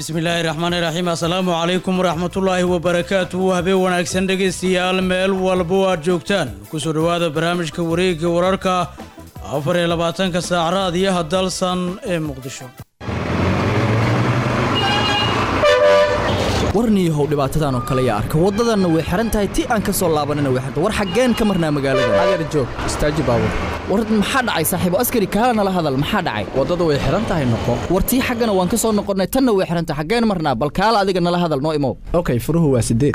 bismillaahi raxmaani raxiim assalaamu calaykum waraxmatullaahi wabarakaatuhu habeen wanaagsan dhegaystayaal meel walbo aad joogtaan kusoo dhowaada barnaamijka wareegga wararka afar iyo labaatanka saac raadiyaha dalsan ee muqdisho warniihow dhibaatadan oo kale yaa arka waddadanna way xihan tahay ti aan ka soo laabanina way xirta war xaggeen ka marnaa magaalada adeer joog istaaji baabur war maxaa dhacay saaxiibo askari kaala nala hadal maxaa dhacay waddada way xihan tahay noqo war tii xaggana waan ka soo noqonnay tanna way xihan tahay xaggeen marnaa bal kaala adiga nala hadal noo imow okay furuhu waa sideed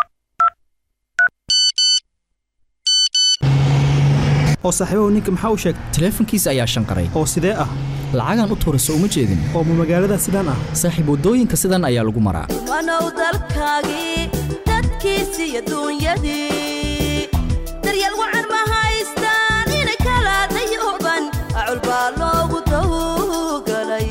oo saaxiibahu ninka maxaa u sheegay taleefankiisa ayaa shanqaray oo sidee ah lacagaan u tuura soo uma jeedin oo ma magaalada sidaan ah saaxiib waddooyinka sidan ayaa lagu maraa wanow dalkaagii dadkiisi iyo duunyadii daryeel wacan ma haystaan inay kala dayooban acul baa loogu dawgalay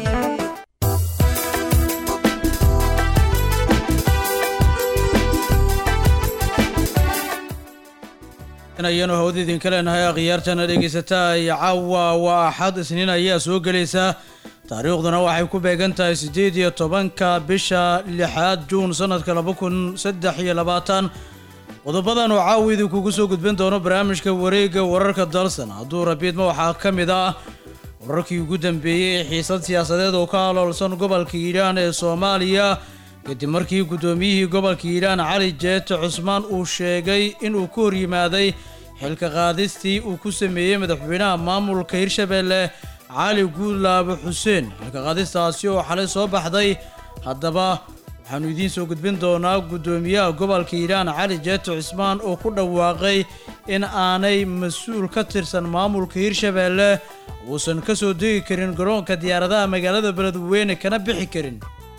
ayanu hawada idinka leenahay akhyaartana dhegaysataa iyo caawa waa axad isniin ayaa soo gelaysa taariikhduna waxay ku beegan tahay siddeed iyo tobanka bisha lixaad juun sanadka laba kun saddex iyo labaatan qodobadan oo caawa idinkugu soo gudbin doono barnaamijka wareegga wararka dalsan hadduu rabiidma waxaa ka mid ah wararkii ugu dambeeyey xiisad siyaasadeed oo ka haloolsan gobolka hiiraan ee soomaaliya kadib markii guddoomiyihii gobolka hiiraan cali jeete cusmaan uu sheegay inuu ku hor yimaaday xilka qaadistii uu ku sameeyey madaxweynaha maamulka hirshabeelle cali guudlaabo xuseen xilka qaadistaasi oo xalay soo baxday haddaba waxaannu idiin soo gudbin doonaa guddoomiyaha gobolka hiiraan cali jeete cusmaan oo ku dhawaaqay in aanay mas-uul ka tirsan maamulka hirshabeelle uusan ka soo degi karin garoonka diyaaradaha magaalada beledweyne kana bixi karin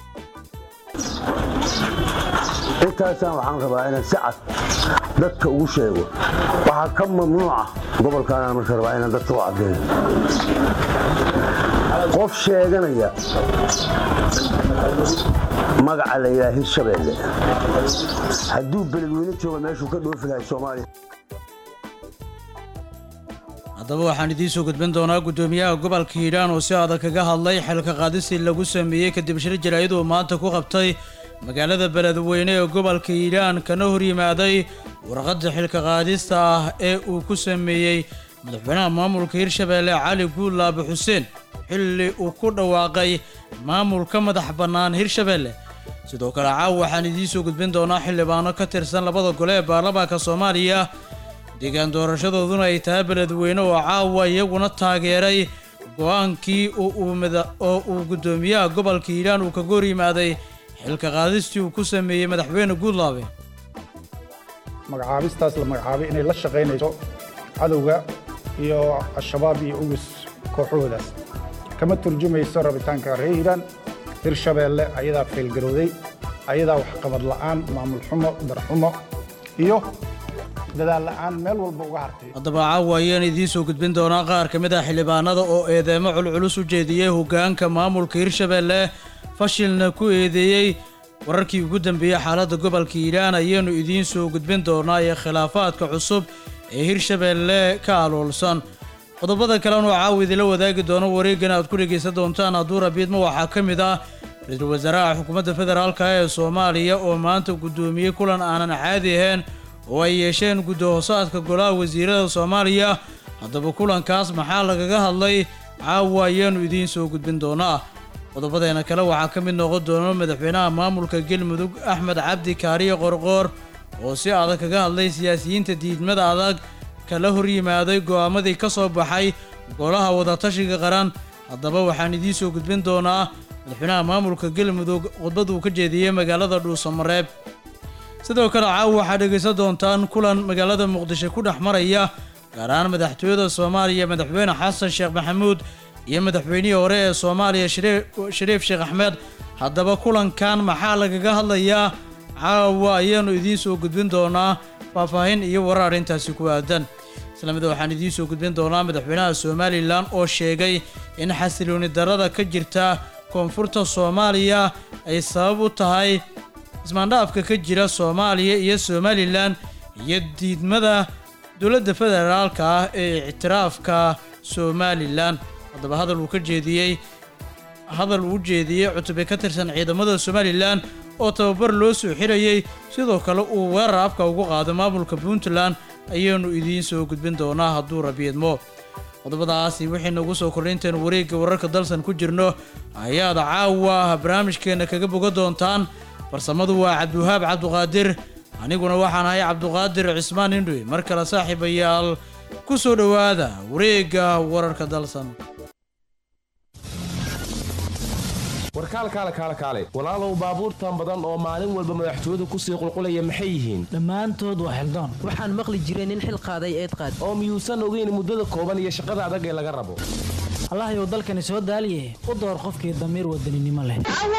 intaasaan waxaan rabaa inaan si cad dadka ugu sheego waxaa ka mamnuuca gobolkaanaan marka rabaa inaan dadka u caddeeyo qof sheeganaya magaca la yidhaha hirshabeelle hadduu beledweyne jooga meeshuu ka dhoofi lahay soomaaliya haddaba waxaan idiin soo gudbin doonaa guddoomiyaha gobolka hiiraan oo si adag kaga hadlay xilka qaadistii lagu sameeyey kadib shir jaraa'id uu maanta ku qabtay magaalada beledweyne ee gobolka hiiraan kana hor yimaaday warqadda xilka qaadista ah ee uu ku sameeyey madaxweynaha maamulka hirshabeelle cali guudlaabe xuseen xilli uu ku dhawaaqay maamulka madax bannaan hirshabeelle sidoo kale caawa waxaan idiin soo gudbin doonaa xildhibaano ka tirsan labada gole ee baarlamaanka soomaaliya deegaan doorashadooduna ay tahay beledweyne oo caawa iyaguna taageeray go-aankii oo uu guddoomiyaha gobolka hiiraan uu kaga hor yimaaday xilka qaadistii uu ku sameeyey madaxweyne guudlaabe magacaabistaas la magacaabay inay la shaqaynayso cadowga iyo al-shabaab iyo ugus kooxahoodaas kama turjumayso rabitaanka reer hiiraan hirshabeelle ayadaa feelgarowday ayadaa waxqabad la'aan maamul xumo darxumo iyo dadaal la'aan meel walba uga hartay haddaba caawa ayaan idiin soo gudbin doonaa qaar ka mid ah xildhibaanada oo eedeemo culculus u jeediyey hoggaanka maamulka hirshabeelle fashilna ku eedeeyey wararkii ugu dambeeyey xaaladda gobolka hiiraan ayaanu idiin soo gudbin doonaa iyo khilaafaadka cusub ee hirshabeelle ka aloolsan qodobada kalena oo caawa idinla wadaagi doono wareeggan aad ku dhegaysan doontaan hadduu rabiidma waxaa ka mid ah ra-iisul wasaaraha xukuumadda federaalka ee soomaaliya oo maanta guddoomiyey kulan aanan caadi ahayn oo ay yeesheen guddo-hoosaadka golaha wasiirada soomaaliya haddaba kulankaas maxaa lagaga hadlay caawa ayaanu idiin soo gudbin doonaa qodobadeena kale waxaa ka mid noqon doono madaxweynaha maamulka galmudug axmed cabdi kaariye qorqoor oo si adag kaga hadlay siyaasiyiinta diidmada adag kala hor yimaaday go'aamadii ka soo baxay golaha wadatashiga qaran haddaba waxaan idiin soo gudbin doonaa madaxweynaha maamulka galmudug khudbad uu ka jeediyey magaalada dhuusamareeb sidoo kale caawa waxaad dhegaysan doontaan kulan magaalada muqdisho ku dhex maraya gaar ahaan madaxtooyada soomaaliya madaxweyne xasan sheekh maxamuud iyo madaxweynihii hore ee soomaaliya shariif sheekh axmed haddaba kulankan maxaa lagaga hadlayaa caawa ayaanu idiin soo gudbin doonaa faahfaahin iyo warar arrintaasi ku aadan isla mid waxaan idiin soo gudbin doonaa madaxweynaha somalilan oo sheegay in xasilooni darada ka jirta koonfurta soomaaliya ay sabab u tahay ismaandhaafka ka jira soomaaliya iyo somalilan iyo diidmada dowladda federaalka ah ee ictiraafka somalilan haddaba hadal uu ka jeediyey hadal uu jeediyey cutube ka tirsan ciidamada somalilan oo tababar loo soo xirayey sidoo kale uu weerar afka ugu qaado maamulka puntland ayaanu idiin soo gudbin doonaa hadduu rabiidmo qodobadaasi wixii nagu soo kordhaynteen wareegga wararka dalsan ku jirno ayaad caawa barnaamijkeenna kaga boga doontaan farsamadu waa cabdiwahaab cabduqaadir aniguna waxaan ahay cabduqaadir cismaan indhoy mar kale saaxiibayaal ku soo dhowaada wareegga wararka dalsan warkaal kaale kaale kaale walaalow baabuurtan badan oo maalin walba madaxtooyadu kusii qulqulaya maxay yihiin dhammaantood waa xildoon waxaan maqli jiray nin xil qaaday eed qaad oo miyuusan ogeyn muddada kooban iyo shaqada adag ee laga rabo allahayow dalkani soo daaliye u door qofkii damiir wadaninimo leh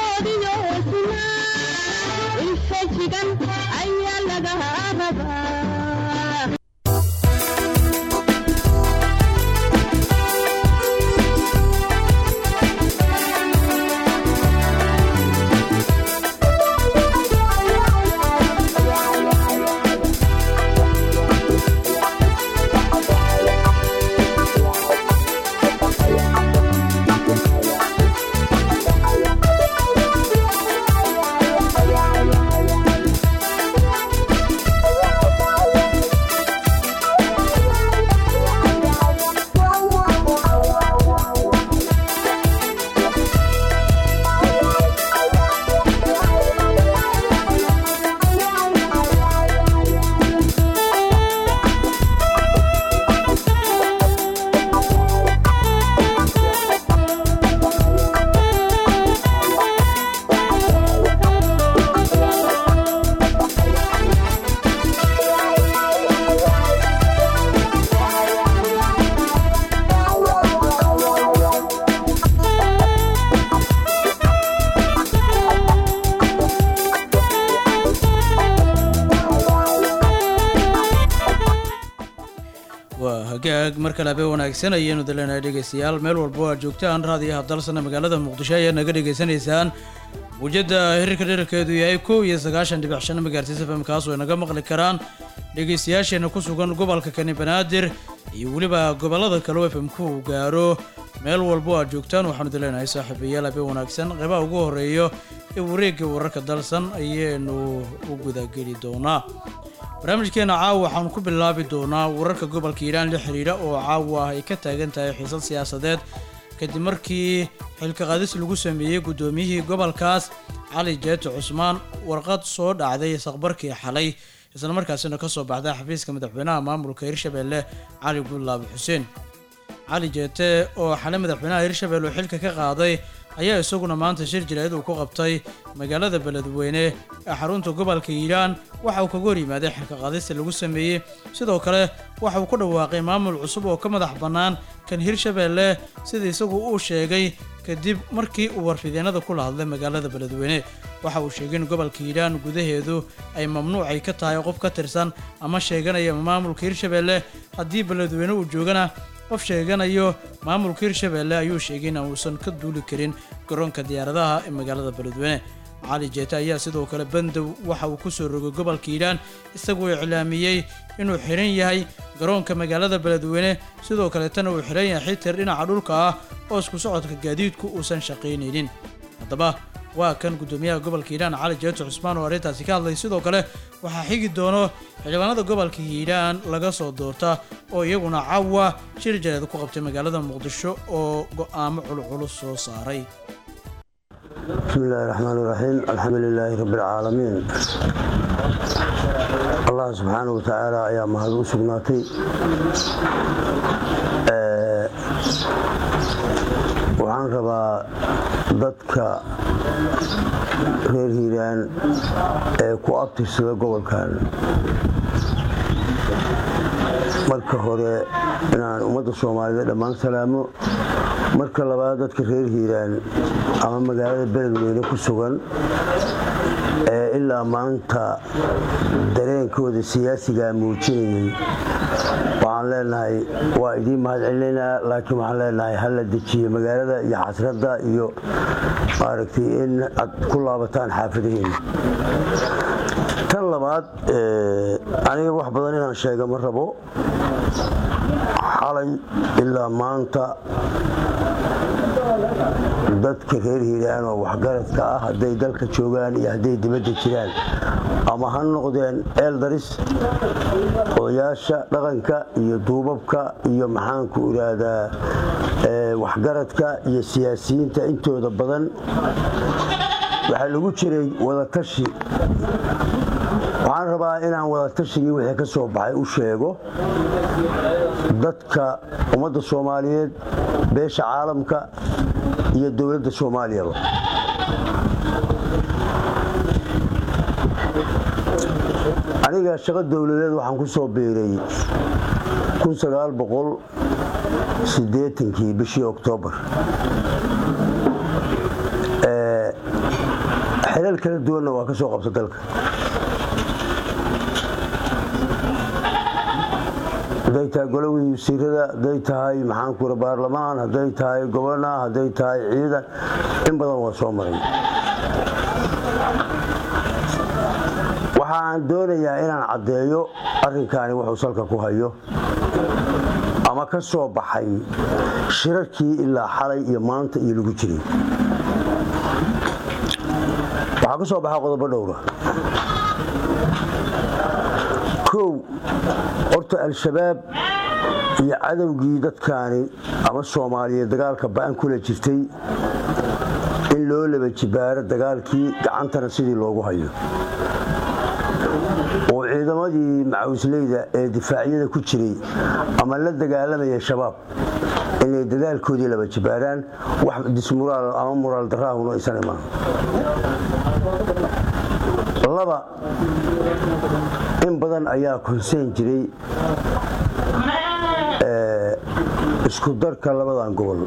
waa hagaag mar kale habeen wanaagsan ayaenu daleenahay dhegeystayaal meel walba oo aad joogtaan raadiyaha dalsana magaalada muqdisho ayaa naga dhegaysanaysaan muujadda hirarka dherarkeedu yahay kow iyo sagaashan dhibic shan magaartiis fm kaas oo naga maqli karaan dhegeystayaasheena ku sugan gobolka kani banaadir iyo weliba gobolada kale oo fm ku gaaro meel walba oo aad joogtaan waxaanu daleenahay saaxiibayaal habeen wanaagsan qeybaha ugu horeeyo ee wareegga wararka dalsan ayaenu u gudageli doonaa barnaamijkeena caawa waxaanu ku bilaabi doonaa wararka gobolka hiiraan la xiriira oo caawa ay ka taagan tahay xiisad siyaasadeed kadib markii xilka qaadis lagu sameeyey guddoomiyihii gobolkaas cali jeete cusmaan warqad soo dhacday saqbarkii xalay islamarkaasina ka soo baxday xafiiska madaxweynaha maamulka hirshabeelle cali guudlaabe xuseen cali jeete oo xalay madaxweynaha hirshabeelle oo xilka ka qaaday ayaa isaguna maanta shir jireed uu ku qabtay magaalada beledweyne ee xarunta gobolka hiiraan waxa uu kaga hor yimaaday xilka qaadista lagu sameeyey sidoo kale waxa uu ku dhawaaqay maamul cusub oo ka madax bannaan kan hirshabeelle sida isagu uu sheegay kadib markii uu warfideenada kula hadlay magaalada beledweyne waxa uu sheegay in gobolka hiiraan gudaheedu ay mamnuucay ka tahay qof ka tirsan ama sheeganaya maamulka hirshabeelle haddii beledweyne uu joogana qof sheeganayo maamulka hirshabeelle ayuu sheegay in uusan ka duuli karin garoonka diyaaradaha ee magaalada beledweyne cali jeete ayaa sidoo kale bandow waxa uu kusoo rogay gobolka hiiraan isagoo iclaamiyey inuu xiran yahay garoonka magaalada beledweyne sidoo kaleetana uu xiran yahay xitir dhinaca dhulka ah oo isku socodka gaadiidku uusan shaqaynaynin haddaba waa kan guddoomiyaha gobolka hiiraan cali jeete cusmaan oo arrintaasi ka hadlay sidoo kale waxaa xigi doono xildhibaanada gobolka hiiraan laga soo doorta oo iyaguna cawa shir jareed ku qabtay magaalada muqdisho oo go'aamo culculus soo saaray بسم الله الرحمن الرحيم الحمد لله رب العالمين الله سبحانه وتعالى ayaa mahad u sugnaatay waxaan rabaa dadka reer hiiraan ee ku abtirsada gobolkan marka hore inaan ummadda soomaaliyeed dhammaan salaamo marka labaad dadka reer hiiraan ama magaalada beledweyne ku sugan ee ilaa maanta dareenkooda siyaasigaa muujinayay waxaan leenahay waa idiin mahad celinaynaa laakiin waxaan leenahay hala dejiye magaalada iyo xasradda iyo maaragtay in aad ku laabataan xaafadaheena tan labaad aniga wax badan inaan sheega ma rabo xalay ilaa maanta dadka reer hiiraan oo waxgaradka ah hadday dalka joogaan iyo hadday dibadda jiraan ama ha noqdeen eeldaris odayaasha dhaqanka iyo duubabka iyo maxaanku idhaahdaa waxgaradka iyo siyaasiyiinta intooda badan waxaa lagu jiray wadatashi waxaan rabaa inaan wadatashigii wixii ka soo baxay u sheego dadka ummadda soomaaliyeed beesha caalamka iyo dowladda soomaaliyaba aniga shaqo dowladeed waxaan ku soo biiray kii bishii oktoobar xilal kala duwanna waa ka soo qabta dalka hadday tahay golowii wasiirada hadday tahay maxaankuura baarlamaan hadday tahay gobona hadday tahay ciidan in badan waa soo maray waxaan doonayaa inaan caddeeyo arrinkaani wuxuu salka ku hayo ama ka soo baxay shirarkii ilaa xalay iyo maanta iyo lagu jiray waxaa ka soo baxa qodobo dhowra kow horta al-shabaab iyo cadowgii dadkaani ama soomaaliyeed dagaalka ba'an kula jirtay in loo laba jibaaro dagaalkii gacantana sidii loogu hayo oo ciidamadii macawisleyda ee difaacyada ku jiray ama la dagaalamaya shabaab inay dadaalkoodii laba jibaaraan wax dismuraal ama muraal daraahuna aysan imaan laba in badan ayaa konseyn jiray isku darka labadan gobol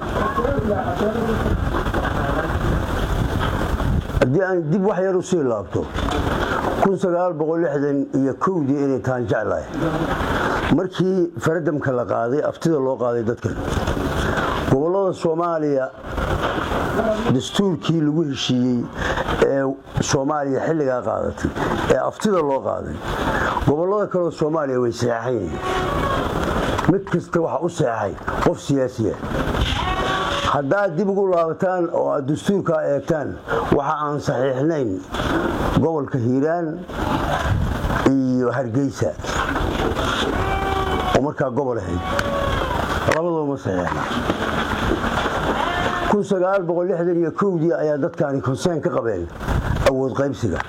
haddii aan dib wax yar u sii laabto iyo kowdii inay tahan jeclahay markii faradamka la qaaday aftida loo qaaday dadkan gobollada soomaaliya dastuurkii lagu heshiiyey ee soomaaliya xilligaa qaadatay ee aftida loo qaaday gobollada kaleo soomaaliya way seexan yihiin mid kasta waxa u seexay qof siyaasiya haddaad dib ugu laabataan oo aad dastuurkaa eegtaan waxa aan saxiixnayn gobolka hiiraan iyo hargeysa oo markaa gobol ahayd labadooma saxiixna iyo kowdii ayaa dadkaani konseen ka qabeen awood qaybsiga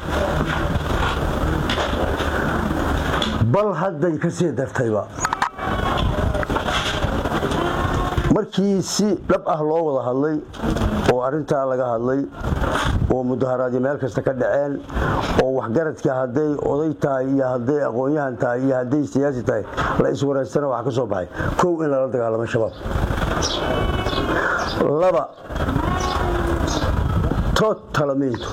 bal hadday ka sii dartayba markii si dhab ah loo wada hadlay oo arintaa laga hadlay oo mudaharaadii meel kasta ka dhaceen oo waxgaradka hadday oday tahay iyo hadday aqoon-yahan tahay iyo hadday siyaasi tahay la iswareystana waxaa ka soo baxay kow in lala dagaalamo shabaab laba tood talamiintu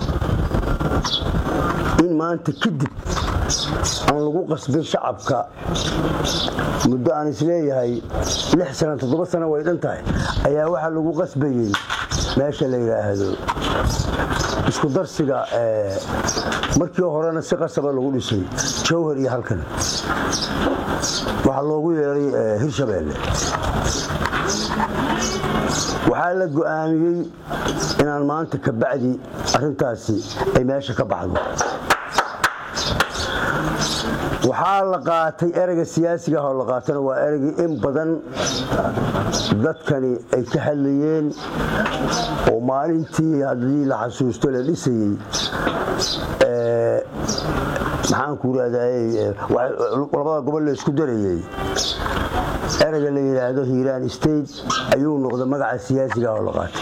in maanta kadib aan lagu qasbin shacabka muddo aan isleeyahay lix sana toddoba sana way dhan tahay ayaa waxaa lagu qasbayey meesha la yidhaahdo isku darsiga markii horena si qasaba lagu dhisay jawhar iyo halkan waxaa loogu yeeray hirshabeelle waxaa la go'aamiyey inaan maanta ka bacdi arintaasi ay meesha ka baxdo waxaa la qaatay ereyga siyaasiga ah oo la qaatana waa ereygii in badan dadkani ay ka hadlayeen oo maalintii haddii la xasuusto la dhisayey maxaanku raadayey labada gobol la isku darayey ereyga la yidhaahdo hiiraan state ayuu noqday magaca siyaasiga ah oo la qaatay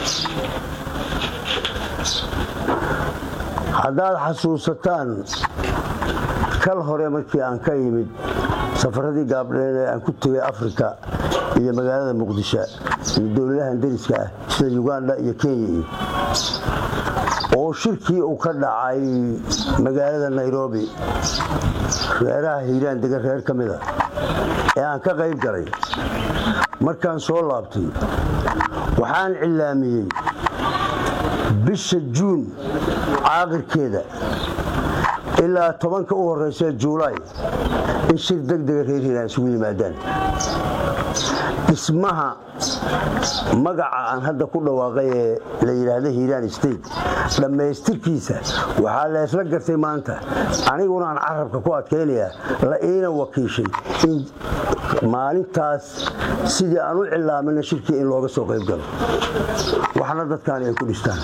haddaad xasuusataan kal hore markii aan ka yimid safaradii gaabdheed ee aan ku tegay afrika iyo magaalada muqdisho iyo dowladahan dariska ah sida uganda iyo kenya iyo oo shirkii uu ka dhacay magaalada nairobi reeraha hiiraan degan reer ka mida ee aan ka qayb galay markaan soo laabtay waxaan cilaamiyey bisha juun caaqirkeeda ilaa tobanka u horeysa juulaay in shir degdega reer hiiraan isugu yimaadaan dhismaha magaca aan hadda ku dhawaaqay ee la yidhaahda hiiraan state dhammaystirkiisa waxaa leesla gartay maanta aniguna aan carabka ku adkaynayaa la iina wakiishay in maalintaas sidii aan u cilaamina shirkii in looga soo qayb galo waxna dadkaani ay ku dhistaan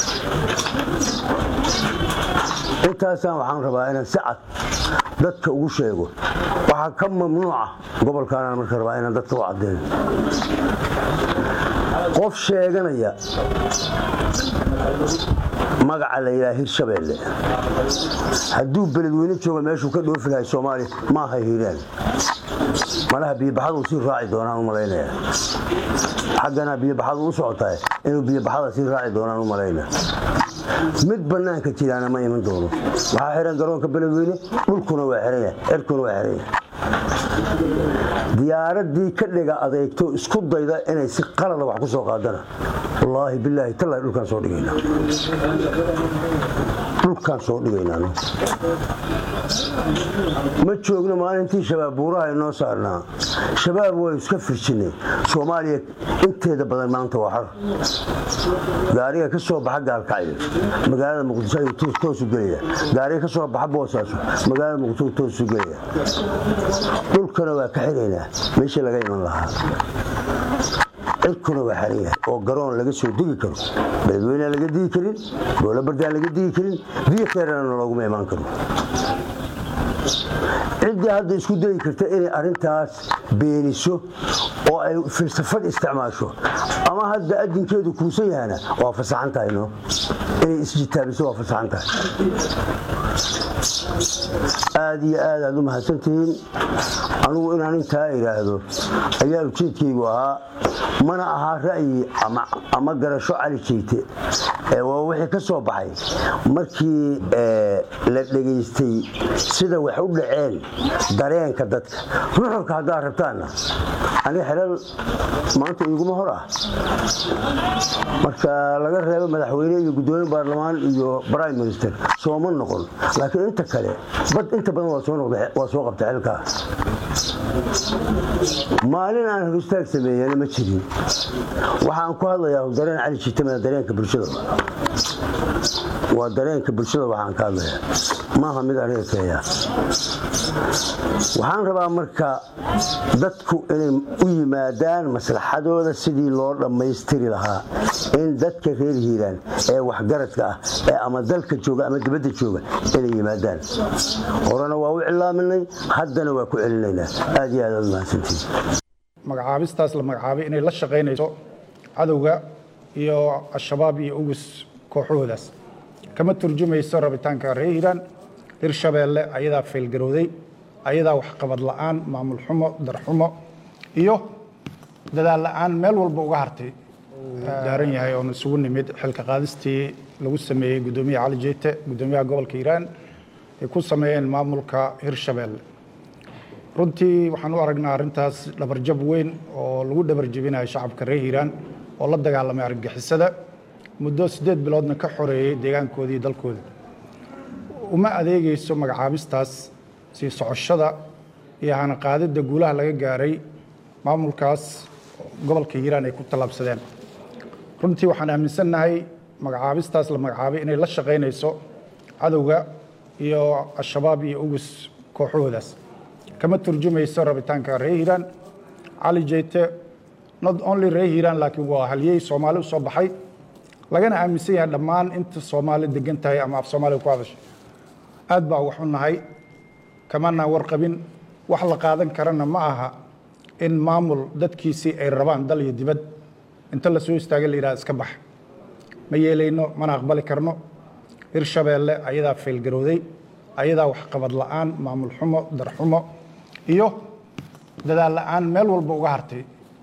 intaasaan waxaan rabaa inaan si cad dadka ugu sheego waxaa ka mamnuuca gobolkaanaan marka rabaa inaan dadka u caddeeyo qof sheeganaya magaca la yidhaha hirshabeelle hadduu beledweyne jooga meeshuu ka dhoofi lahay soomaaliya ma aha hiiraan malaha biyobaxadu sii raaci doonaan u malaynaya xaggana biyobaxadu u socotahay inuu biyobaxada sii raaci doonaan u malaynaya mid bannaanka jiraana ma iman doono waxaa xihan garoonka beledweyne dhulkuna waa xihan yahay cirkuna waa xihan yahay diyaaradii ka dhiga adeegto isku dayda inay si qalada wax ku soo qaadana wallaahi bilaahi tallahi dhulkaan soo dhigaynaa dhulkaan soo dhigaynaa ma joogno maalintii shabaab buuraha inoo saarnaa shabaab way iska firjinay soomaaliya inteeda badan maanta waa xar gaariga ka soo baxa gaalkacyo magaalada muqdisho ayuu toosu gelaya gaariga ka soo baxa boosaaso magaalada muqdisho toosu gelaya dhulkana waa ka xiraynaa meeshii laga iman lahaa cirkuna waa xaran yahay oo garoon laga soo digi karo beledweynea laga digi karin boolo bardaan laga digi karin biyo keerana looguma imaan karo ciddii hadda isku dayi karta inay arintaas beeniso oo ay filsafad isticmaasho ama hadda adinkeedu kuusan yahana waa fasaxan tahay no inay isjitaabiso waa fasaxan tahay aad iyo aad aad u mahadsantihiin anugu inaan intaa idhaahdo ayaa ujeedkaygu ahaa mana ahaa ra'yi ama garasho cali jeegte waa wixii ka soo baxay markii la dhegaystay sida wax u dhaceen dareenka dadka ruxurka haddaad rabtaanna aniga xelal maanta iguma hor ah marka laga reebo madaxweyne iyo guddoomiye baarlamaan iyo prime minister sooma noqon laakiin inta kale bad inta badan waa soo qabta xilkaa maalin aan horistaag sameeyana ma jirin waxaan ku hadlayaa dareen cali jitama dareenka bulshada waa dareenka bulshada waxaan ka hadlayaa maaha mid aniga keeya waxaan rabaa marka dadku inay u yimaadaan maslaxadooda sidii loo dhammaystiri lahaa in dadka reer hiiraan ee waxgaradka ah ee ama dalka jooga ama dibadda jooga inay yimaadaan horena waa u cilaaminay haddana waa ku celinaynaa aad iyo aad aad mahadsantiin magacaabistaas la magacaabay inay la shaqaynayso cadowga iyo al-shabaab iyo ugus kooxahoodaas kama turjumayso rabitaanka reer hiiraan hirshabeelle ayadaa faylgarowday ayadaa waxqabad la'aan maamul xumo darxumo iyo dadaal la'aan meel walba uga hartay daaran yahay oon isugu nimid xilka qaadistii lagu sameeyey guddoomiyaha cali jeete guddoomiyaha gobolka hiiraan ay ku sameeyeen maamulka hirshabeelle runtii waxaan u aragnaa arrintaas dhabarjab weyn oo lagu dhabarjebinayo shacabka reer hiiraan oo la dagaalamay argagixisada muddo siddeed biloodna ka xoreeyey deegaankooda iyo dalkooda uma adeegayso magacaabistaas sii socoshada iyo hanaqaadidda guulaha laga gaaray maamulkaas gobolka hiiraan ay ku tallaabsadeen runtii waxaan aaminsannahay magacaabistaas la magacaabay inay la shaqaynayso cadowga iyo al-shabaab iyo ugus kooxahoodaas kama turjumayso rabitaanka reer hiiraan cali jeyte not only reer hiiraan laakiin waa haliyey soomaali u soo baxay lagana aaminsan yahay dhammaan inta soomaali degan tahay ama af soomaaliga ku hadashay aad baa wax u nahay kamanaan warqabin wax la qaadan karana ma aha in maamul dadkiisii ay rabaan dal iyo dibad inta la soo istaagay la yidhaha iska bax ma yeelayno mana aqbali karno hirshabeelle ayadaa faylgarowday ayadaa waxqabad la'aan maamul xumo darxumo iyo dadaal la'aan meel walba uga hartay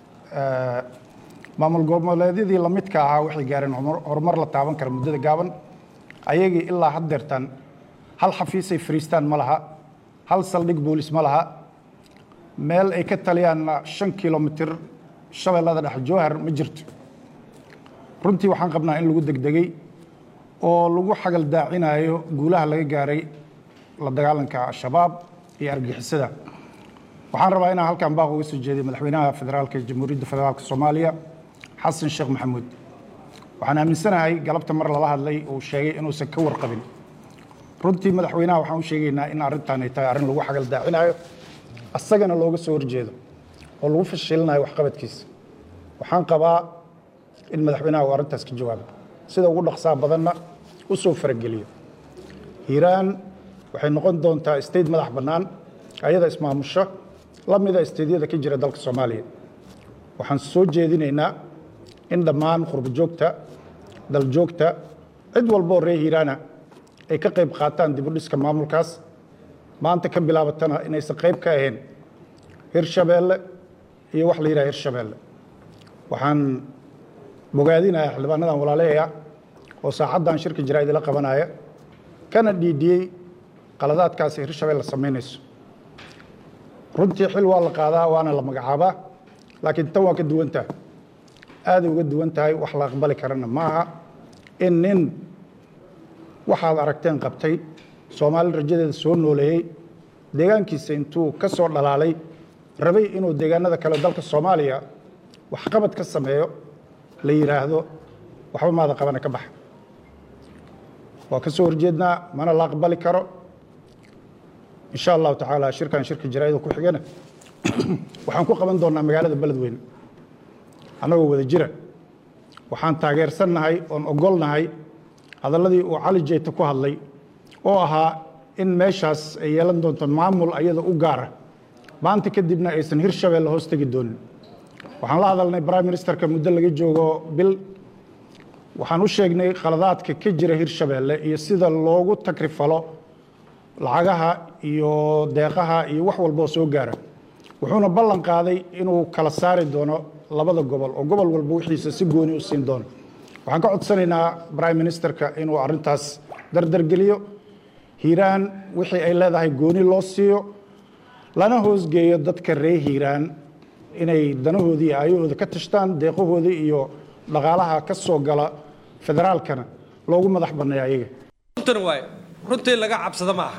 maamul goboleedyadii lamidka ahaa waxay gaareen horumar la taaban kara muddada gaaban ayagii ilaa haddeertan hal xafiisay fariistaan ma laha hal saldhig boolis ma laha meel ay ka taliyaanna shan kilomitir shabeellada dhex jowhar ma jirto runtii waxaan qabnaa in lagu degdegay oo lagu xagal daacinayo guulaha laga gaaray la dagaalanka al-shabaab iyo argixisada waxaan rabaa inaan halkan baaq uga soo jeediyo madaxweynaha federaalka ee jamhuuriyadda federaalka soomaaliya xasan sheekh maxamuud waxaan aaminsanahay galabta mar lala hadlay uu sheegay inuusan ka warqabin runtii madaxweynaha waxaan u sheegaynaa in arrintan ay tahay arrin lagu xagal daacinayo asagana looga soo horjeedo oo lagu fashilinayo waxqabadkiisa waxaan qabaa in madaxweynaha uu arrintaas ka jawaabo sida ugu dhaqsaa badanna u soo farageliyo hiiraan waxay noqon doontaa state madax bannaan ayada ismaamusho la mida steydyada ka jira dalka soomaaliya waxaan soo jeedinaynaa in dhammaan qurbojoogta daljoogta cid walba oo reer hiiraana ay ka qayb qaataan dibudhiska maamulkaas maanta ka bilaabatana inaysan qayb ka ahayn hirshabeelle iyo wax la yidhaha hirshabeelle waxaan bogaadinayaa xildhibaanadan walaaleeya oo saacaddan shirka jaraa'id la qabanaya kana dhiidhiyey qaladaadkaasi hirshabeelle samaynayso runtii xil waa la qaadaa waana la magacaabaa laakiin tan waa ka duwan tahay aaday uga duwan tahay wax la aqbali karana ma aha in nin waxaad aragteen qabtay soomaali rajadeeda soo nooleeyey deegaankiisa intuu ka soo dhalaalay rabay inuu deegaanada kale dalka soomaaliya waxqabad ka sameeyo la yidhaahdo waxba maada qabana ka baxa waa ka soo horjeednaa mana la aqbali karo in sha allahu tacaala shirkan shirka jaraa'ida ku xigana waxaan ku qaban doonnaa magaalada beledweyne annagoo wada jira waxaan taageersannahay oon ogolnahay hadalladii uu cali jeyta ku hadlay oo ahaa in meeshaas ay yeelan doonto maamul ayada u gaara maanta kadibna aysan hirshabeelle hoos tegi doonin waxaan la hadalnay prime ministerka muddo laga joogo bil waxaan u sheegnay khaladaadka ka jira hirshabeelle iyo sida loogu takrifalo lacagaha iyo deeqaha iyo wax walboo soo gaara wuxuuna ballan qaaday inuu kala saari doono labada gobol oo gobol walba wixiisa si gooni u siin doono waxaan ka codsanaynaa prime ministerka inuu arrintaas dardargeliyo hiiraan wixii ay leedahay gooni loo siiyo lana hoosgeeyo dadka reer hiiraan inay danahoodii iyo aayahooda ka tashtaan deeqahoodii iyo dhaqaalaha ka soo gala federaalkana loogu madax banneeya ayaga runtan waaye runtii laga cabsado ma aha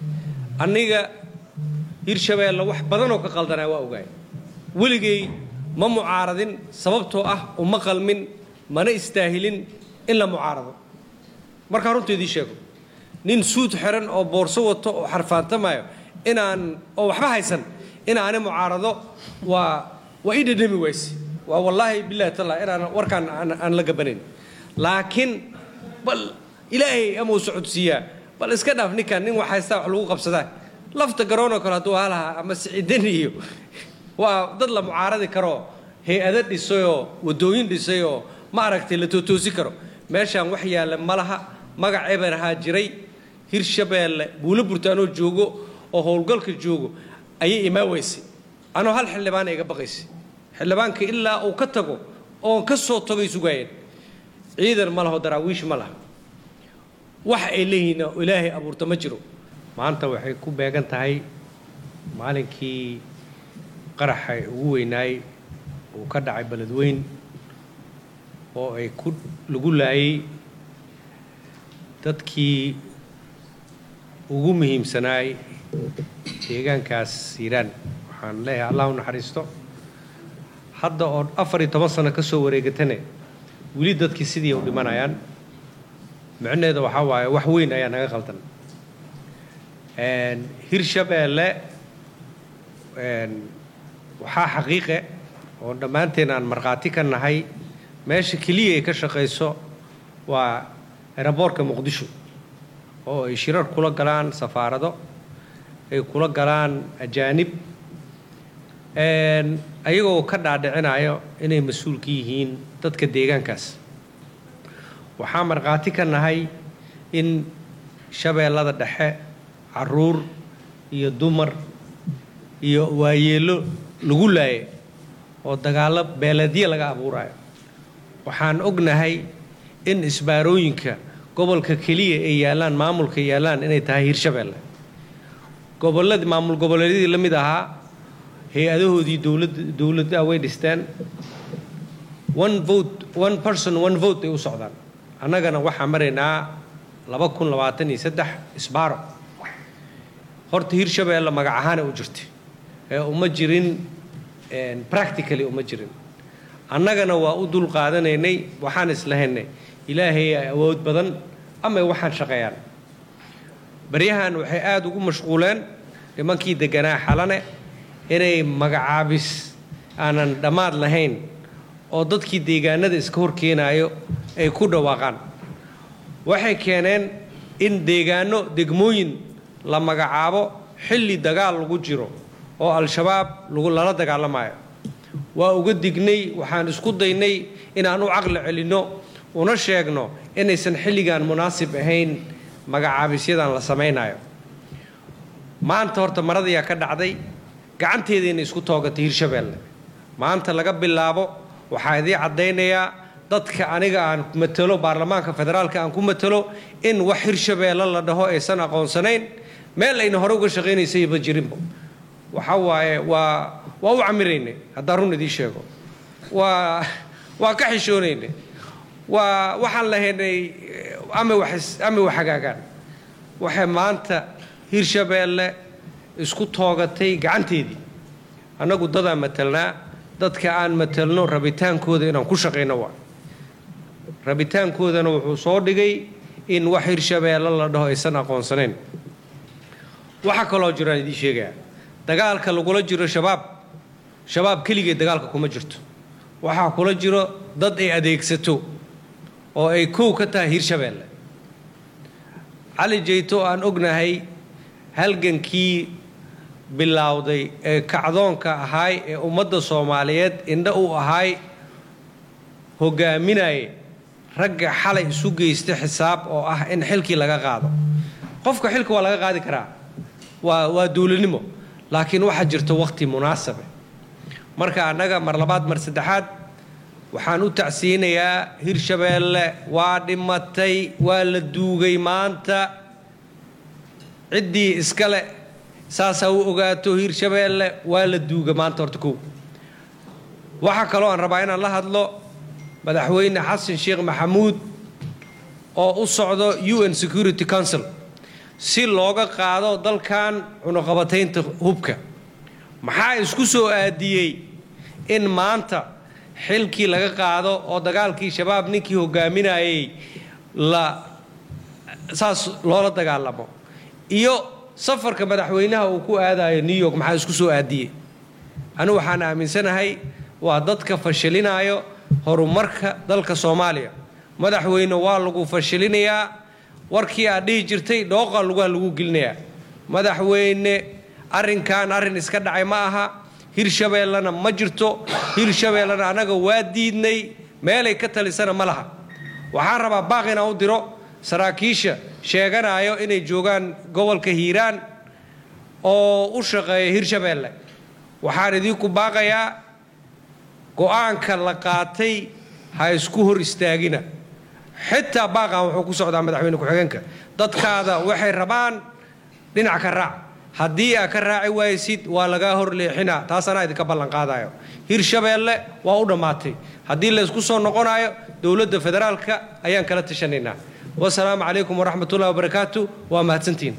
aniga hirshabeelle wax badanoo ka qaldanaa waa ogaay weligay ma mucaaradin sababtoo ah uma qalmin mana istaahilin in la mucaarado markaa runta idii sheego nin suud xiran oo boorso wato oo xarfaantamayo inaan oo waxba haysan inaani mucaarado waa waa ii dhadhami wayse waa wallaahi billahi talla inaan warkaan aan aan la gabanayn laakiin bal ilaahay ama uu socodsiiyaa bal iska dhaaf ninkan nin wax haystaa wax lagu qabsadaa lafta garoonoo kale hadduu halahaa ama sicidan iyo waa dad la mucaaradi karoo hay-ado dhisayoo waddooyin dhisayoo ma aragtay la tootoosi karo meeshaan wax yaalla ma laha magac eber ahaa jiray hirshabeelle buulo burtaanoo joogo oo howlgalka joogo ayay imaa weysay anoo hal xildhibaana iga baqaysay xildhibaanka ilaa uu ka tago oon ka soo tagay sugaayeen ciidan ma laho daraawiish ma laha wax ay leeyihiin oo ilaahay abuurta ma jiro maanta waxay ku beegan tahay maalinkii qaraxa ugu weynaay uu ka dhacay beledweyn oo ay ku lagu laayay dadkii ugu muhiimsanaay deegaankaas hiiraan waxaan leeyahay allah u naxariisto hadda oo afar iyo toban sano ka soo wareegatane weli dadkii sidii u dhimanayaan micnaheeda waxaa waaye wax weyn ayaa naga qaldan hirshabeelle waxaa xaqiiqe oo dhammaanteen aan markhaati ka nahay meesha keliya ay ka shaqayso waa eraboorka muqdisho oo ay shirar kula galaan safaarado ay kula galaan ajaanib ayagoo ka dhaadhicinayo inay mas-uul ka yihiin dadka deegaankaas waxaa markhaati ka nahay in shabeellada dhexe caruur iyo dumar iyo waayeello lagu laaye oo dagaallo beeledye laga abuurayo waxaan ognahay in isbaarooyinka gobolka keliya ay yaallaan maamulka yaallaan inay tahay hirshabeelle gobolladii maamul goboleedyadii la mid ahaa hay-adahoodii dowladda dowladda way dhisteen one vote one person one vote ay u socdaan annagana waxaa maraynaa laba kun labaatan iyo saddex isbaaro horta hirshabeelle magac ahaana u jirtay ee uma jirin practically uma jirin annagana waa u dul qaadanaynay waxaan islahaynay ilaahay ay awood badan ama waxaan shaqeeyaan baryahan waxay aada ugu mashquuleen nimankii deganaa xalane inay magacaabis aanan dhammaad lahayn oo dadkii deegaanada iska hor keenaayo ay ku dhawaaqaan waxay keeneen in deegaano degmooyin la magacaabo xilli dagaal lagu jiro oo al-shabaab lala dagaalamayo waa uga dignay waxaan isku daynay inaan u caqli celinno una sheegno inaysan xilligan munaasib ahayn magacaabisyadan la samaynayo maanta horta maradayaa ka dhacday gacanteedayna isku toogatay hirshabeelle maanta laga bilaabo waxaa idii caddaynayaa dadka aniga aan matalo baarlamaanka federaalka aan ku matalo in wax hirshabeelle la dhaho aysan aqoonsanayn meel ayna hore uga shaqaynaysayba jirinba waxa waaye waa waa u camiraynay haddaan run idiin sheego waa waa ka xishoonaynay waa waxaan lahaynay ama wax ama wax hagaagaan waxay maanta hirshabeelle isku toogatay gacanteedii annagu dadaan matalnaa dadka aan matalno rabitaankooda inaan ku shaqayno waa rabitaankoodana wuxuu soo dhigay in wax hirshabeelle la dhaho aysan aqoonsanayn waxaa kaloo jiraan idiin sheegayaa dagaalka lagula jiro shabaab shabaab keligee dagaalka kuma jirto waxaa kula jiro dad ay adeegsato oo ay kow ka tahay hirshabeelle cali jeyto aan ognahay halgankii bilowday ee kacdoonka ahaay ee ummadda soomaaliyeed indha u ahaay hogaaminaya ragga xalay isu geysta xisaab oo ah in xilkii laga qaado qofka xilka waa laga qaadi karaa waa waa duulinimo laakiin waxaa jirta wakhti munaasabe marka annaga mar labaad mar saddexaad waxaan u tacsiinayaa hirshabeelle waa dhimatay waa la duugay maanta ciddii iskale saasaa u ogaato hirshabeelle waa la duuga maanta horta kow waxaa kaloo aan rabaa inaan la hadlo madaxweyne xasan sheekh maxamuud oo u socdo u n security council si looga qaado dalkan cunuqabataynta hubka maxaa isku soo aadiyey in maanta xilkii laga qaado oo dagaalkii shabaab ninkii hogaaminayay la saas loola dagaalamo iyo safarka madaxweynaha uu ku aadayo new york maxaa isku soo aadiyey anigu waxaan aaminsanahay waa dadka fashilinaayo horumarka dalka soomaaliya madaxweyne waa lagu fashilinayaa warkii aad dhihi jirtay dhooqa lugaa lagu gelinayaa madaxweyne arrinkan arrin iska dhacay ma aha hirshabeellena ma jirto hirshabeellena annaga waa diidnay meelay ka talisana ma laha waxaan rabaa baaq inaan u diro saraakiisha sheeganayo inay joogaan gobolka hiiraan oo u shaqeeya hirshabeelle waxaan idinku baaqayaa go-aanka la qaatay ha isku hor istaagina xitaa baaqan wuxuu ku socdaa madaxweyne ku-xigeenka dadkaada waxay rabaan dhinac ka raac haddii aa ka raaci waysid waa lagaa hor leexinaa taas anaa idinka ballanqaadayo hirshabeelle waa u dhammaatay haddii laysku soo noqonayo dowladda federaalka ayaan kala tashanaynaa wasalaamu calaykum waraxmat ullahi wabarakaatu waa mahadsantiin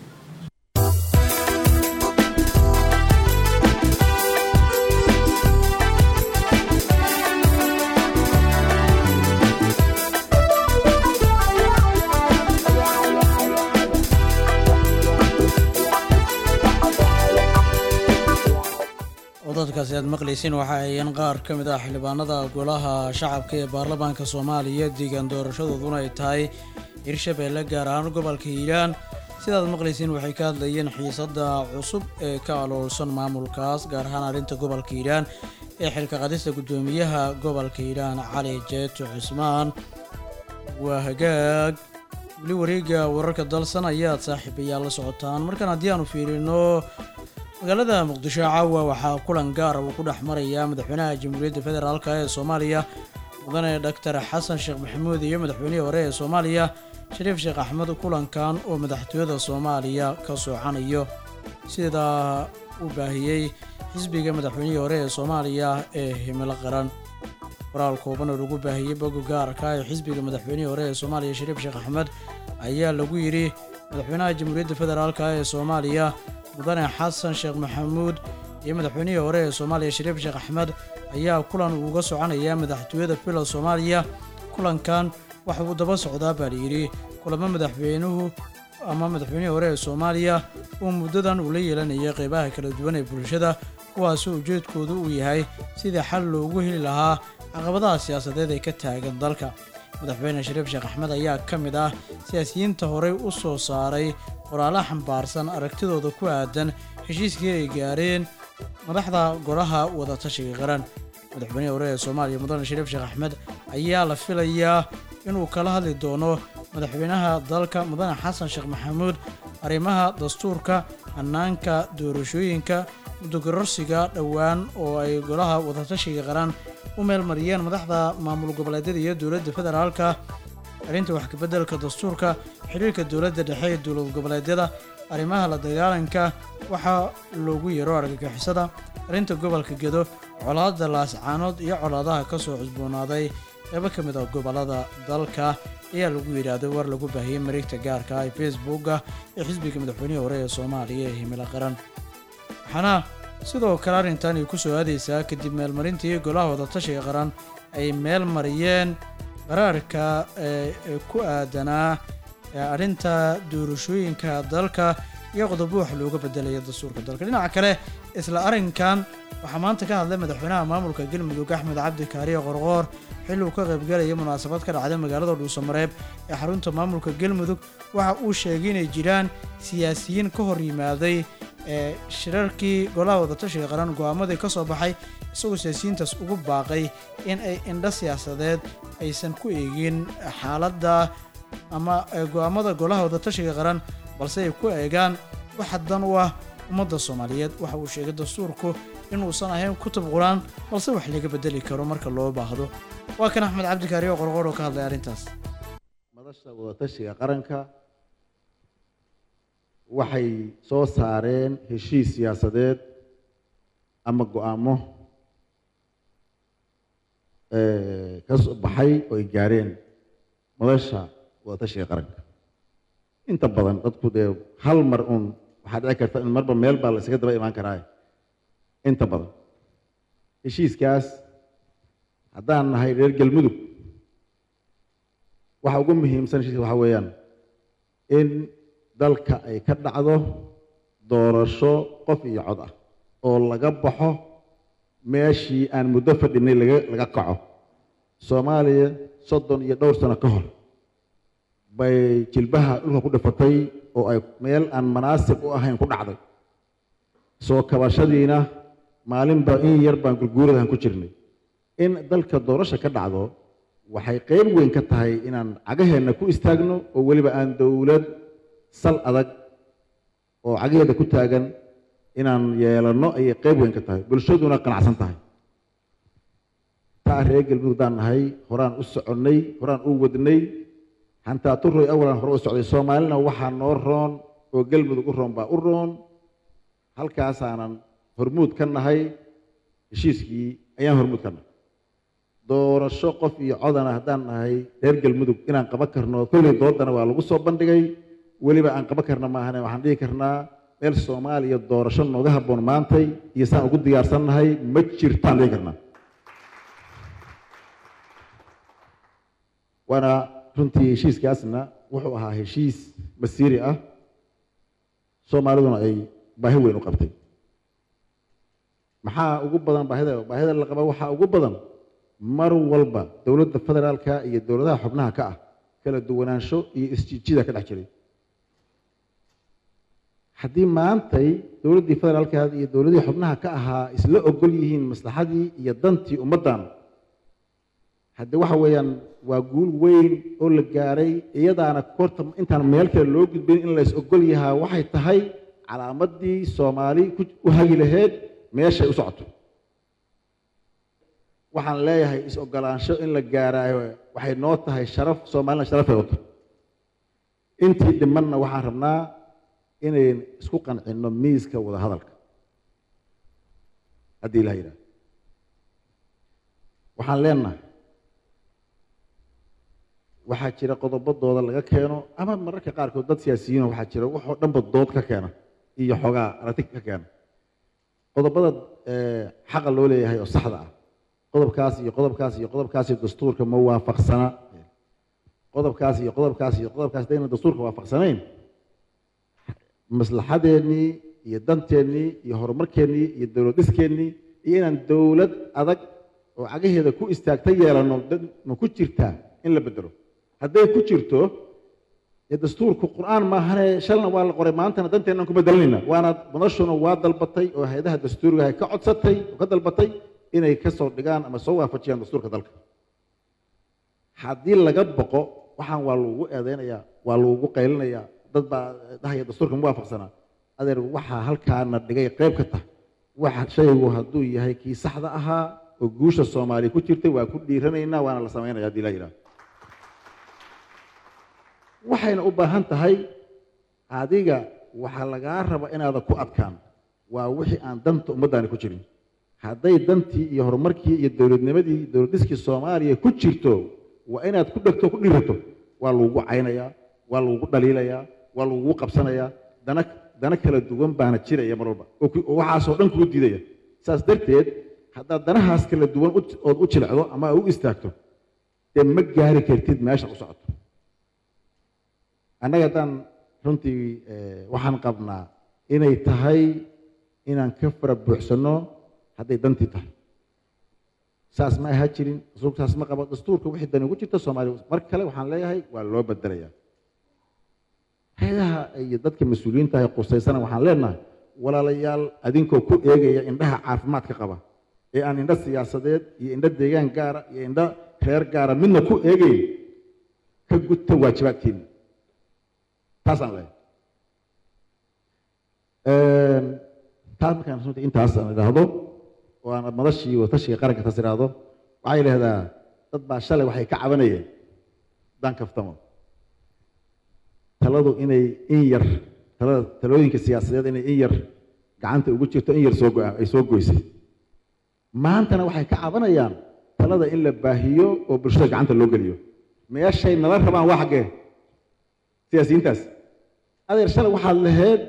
codadkaasi aad maqlaysiin waxa ayeen qaar ka mid ah xildhibaanada golaha shacabka ee baarlamaanka soomaaliya deegaan doorashadooduna ay tahay hirshabeelle gaar ahaan gobolka hiiraan sidaad maqlaysiin waxay ka hadlayeen xiisadda cusub ee ka aloolsan maamulkaas gaar ahaan arrinta gobolka hiiraan ee xilka qadista guddoomiyaha gobolka hiiraan cali jeeto cismaan waa hagaag weli wareega wararka dalsan ayaad saaxiibayaal la socotaan markan haddii aanu fiirino magaalada muqdisho caawa waxaa kulan gaara uu ku dhex marayaa madaxweynaha jamhuuriyadda federaalk ee soomaaliya mudane doctor xasan sheekh maxamuud iyo madaxweynihii hore ee soomaaliya shariif sheekh axmed kulankan oo madaxtooyada soomaaliya ka soocanayo sidaa uu baahiyey xisbiga madaxweynihii hore ee soomaaliya ee himilo qaran qoraal kooban oo lagu baahiyey boga gaarka ee xisbiga madaxweynihii hore ee soomaaliya shariif sheekh axmed ayaa lagu yidhi madaxweynaha jamhuuriyadda federaalk ee soomaaliya mudane xasan sheekh maxamuud iyo madaxweynihii hore ee soomaaliya shariif sheekh axmed ayaa kulan uga soconaya madaxtooyada bila soomaaliya kulankan waxa uu daba socdaa baa layidhi kulamo madaxweynuhu ama madaxweynihii hore ee soomaaliya uu muddadan ula yeelanayay qeybaha kala duwan ee bulshada kuwaasoo ujeedkoodu uu yahay sidii xal loogu heli lahaa caqabadaha siyaasadeed ee ka taagan dalka madaxweyne shariif sheekh axmed ayaa ka mid ah siyaasiyiinta horey u soo saaray qoraalo xambaarsan aragtidooda ku aadan heshiiskii ay gaareen madaxda golaha wadatashiga qaran madaxweynihii hore ee soomaaliya mudane shariif sheekh axmed ayaa la filayaa inuu kala hadli doono madaxweynaha dalka mudane xasan sheekh maxamuud arrimaha dastuurka hannaanka doorashooyinka muddogarorsiga dhowaan oo ay golaha wadatashiga qaran u meelmariyeen madaxda maamul goboleedyada iyo dowladda federaalka arrinta wax kabeddelka dastuurka xiriirka dowladda dhexe ee dowlad goboleedyada arrimaha la dagaalanka waxaa loogu yeero argagixisada arrinta gobolka gedo colaadda laascaanood iyo colaadaha ka soo cusboonaaday qeybo ka mid ah gobollada dalka ayaa lagu yidhaahday war lagu baahiyey mareegta gaarka ah ee facebooka ee xisbiga madaxweynihii hore ee soomaaliya ee himilo qaran waxaana sidoo kale arrintan ay ku soo aadaysaa kadib meelmarintii golaha wadatashiga qaran ay meel mariyeen qaraarka ee ku aadanaa arrinta doorashooyinka dalka iyo qodobo wax looga bedelaya dastuurka dalka dhinaca kale isla arrinkan waxaa maanta ka hadlay madaxweynaha maamulka galmudug axmed cabdi kaariye qorqoor xilli uu ka qaybgalaya munaasabad ka dhacday magaalada dhuusamareeb ee xarunta maamulka galmudug waxa uu sheegay inay jiraan siyaasiyiin ka hor yimaaday ee shirarkii golaha wadatashiga qaran go'aamadii ka soo baxay isagoo siyaasiyiintaas ugu baaqay in ay indho siyaasadeed aysan ku eegin xaaladda ama go'aamada golaha wadatashiga qaran balse ay ku eegaan waxa dan u ah ummadda soomaaliyeed waxa uu sheegay dastuurku inuusan ahayn kutub qur-aan balse wax laga bedeli karo marka loo baahdo waa kan axmed cabdikaariyo qorqoor oo ka hadlay arrintaas madasha wadatashiga qaranka waxay soo saareen heshiis siyaasadeed ama go-aamo ka soo baxay oo ay gaareen madasha wadatashiga qaranka inta badan dadku dee hal mar uun waxaa dhici karta in marba meel baa la isaga daba imaan karaa inta badan heshiiskaas haddaan nahay reer galmudug waxa ugu muhiimsan heshiiska waxaa weeyaan in dalka ay ka dhacdo doorasho qof iyo cod ah oo laga baxo meeshii aan muddo fadhinay laga laga kaco soomaaliya soddon iyo dhowr sano ka hor bay jilbaha dhulka ku dhifatay oo ay meel aan manaasib u ahayn ku dhacday soo kabashadiina maalinba in yar baan gurguuradahan ku jirnay in dalka doorasha ka dhacdo waxay qeyb weyn ka tahay inaan cagaheenna ku istaagno oo weliba aan dowlad sal adag oo cagaheeda ku taagan inaan yeelanno ayay qeyb weyn ka tahay bulshaduna qanacsan tahay taa reer galmudug daan nahay horaan u soconnay horaan u wadnay hantaa turoy awalan hore u socday soomaalina waxaa noo roon oo galmudug u roon baa u roon halkaasaanan hormuud ka nahay heshiiskii ayaan hormuud ka nahay doorasho qof iyo codana haddaan nahay reer galmudug inaan qaban karno kolley doodana waa lagu soo bandhigay weliba aan qaban karna maahane waxaan dhihi karnaa meel soomaaliya doorasho nooga habboon maantay iyo saan ugu diyaarsan nahay ma jirtaan dhihi karnaa waana runtii heshiiskaasna wuxuu ahaa heshiis masiiri ah soomaaliduna ay baahi weyn u qabtay maxaa ugu badan baahida baahida la qaba waxaa ugu badan mar walba dowladda federaalka iyo dowladaha xubnaha ka ah kala duwanaansho iyo isjiijida ka dhex jiray haddii maantay dowladdii federaalka iyo dowladihii xubnaha ka ahaa isla ogol yihiin maslaxadii iyo dantii ummaddan haddii waxa weeyaan waa guul weyn oo la gaaray iyadaana korta intaan meel kale loo gudbin in la is ogol yahaa waxay tahay calaamadii soomaali u hagi laheyd meeshay u socoto waxaan leeyahay is-ogolaansho in la gaaraayo waxay noo tahay sharaf soomaalina sharafay wato intii dhimanna waxaan rabnaa inayn isku qancinno miiska wada hadalka haddii ilaha yidhaha waxaan leenahay waxaa jira qodobadooda laga keeno ama mararka qaarkood dad siyaasiyiino waxaa jira waxoo dhanba dood ka keena iyo xoogaa aragti ka keena qodobada eh, xaqa loo leeyahay oo saxda ah qodobkaas iyo qodobkaas iyo qodobkaas iyo dastuurka ma waafaqsana qodobkaas iyo qodobkaas iyo qodobkaas hadayna dastuurka waafaqsanayn maslaxadeennii iyo danteennii iyo horumarkeennii iyo dowlad dhiskeenii iyo inaan dowlad adag oo cagaheeda ku istaagta yeelano dad ma ku jirtaa in la bedelo hadday ku jirto dee dastuurku qur-aan maahane shalna waa la qoray maantana danteennan ku bedelanayna waana madashuna waa dalbatay oo hay-adaha dastuuriga ay ka codsatay oo ka dalbatay inay ka soo dhigaan ama soo waafajiyaan dastuurka dalka haddii laga boqo waxaan waa lagu eedeynayaa waa lagu qaylinayaa dad baa dhahaya dastuurka ma waafaqsanaa adeer waxaa halkaana dhigay qayb ka tah waxa shaygu hadduu yahay kii saxda ahaa oo guusha soomaaliya ku jirtay waa ku dhiiranaynaa waana la samaynaya haddii la yidhaahdo waxayna u baahan tahay adiga waxaa lagaa raba inaadan ku adkaan waa wixii aan danta ummaddaani ku jirin hadday dantii iyo horumarkii iyo dowladnimadii dowladiskii soomaaliya ku jirto waa inaad ku dhegto ku dhirato waa lagugu caynayaa waa lagugu dhaliilayaa waa lagugu qabsanayaa dana dana kala duwan baana jiraya mar walba oo ku- oo waxaasoo dhan kugu diidaya saas darteed haddaad danahaas kala duwan u- ood u jilecdo ama aad u istaagto dee ma gaari kartid meesha u socoto annaga haddaan runtii eh, waxaan qabnaa inay tahay inaan ka fara buuxsanno hadday dantii tahay saas ma aha jirin dastuurka saas ma qabo dastuurka wixii dani ugu jirta soomaaliya mar kale waxaan leeyahay waa loo bedelayaa hay-adaha iyo dadka mas-uuliyiinta ay qusaysana waxaan leenahay walaalayaal adinkoo ku eegaya indhaha caafimaadka qaba ee aan indho siyaasadeed iyo indho deegaan gaara iyo indho reer gaara midna ku eegayn ka gudta waajibaadkiina taasaan leeyahay taas markaan runtii intaas aan idhaahdo oo aan madashii watashiga qaranka taas idhaahdo waxay idhahdaa dad baa shalay waxay ka cabanayeen dan kaftamo taladu inay in yar talada talooyinka siyaasadeed inay in yar gacanta ugu jirto in yar soo go ay soo goysay maantana waxay ka cabanayaan talada in la baahiyo oo bulshada gacanta loo geliyo meeshay nala rabaan waa xaggee siyaasiyiintaas adeer shalay waxaad lahayd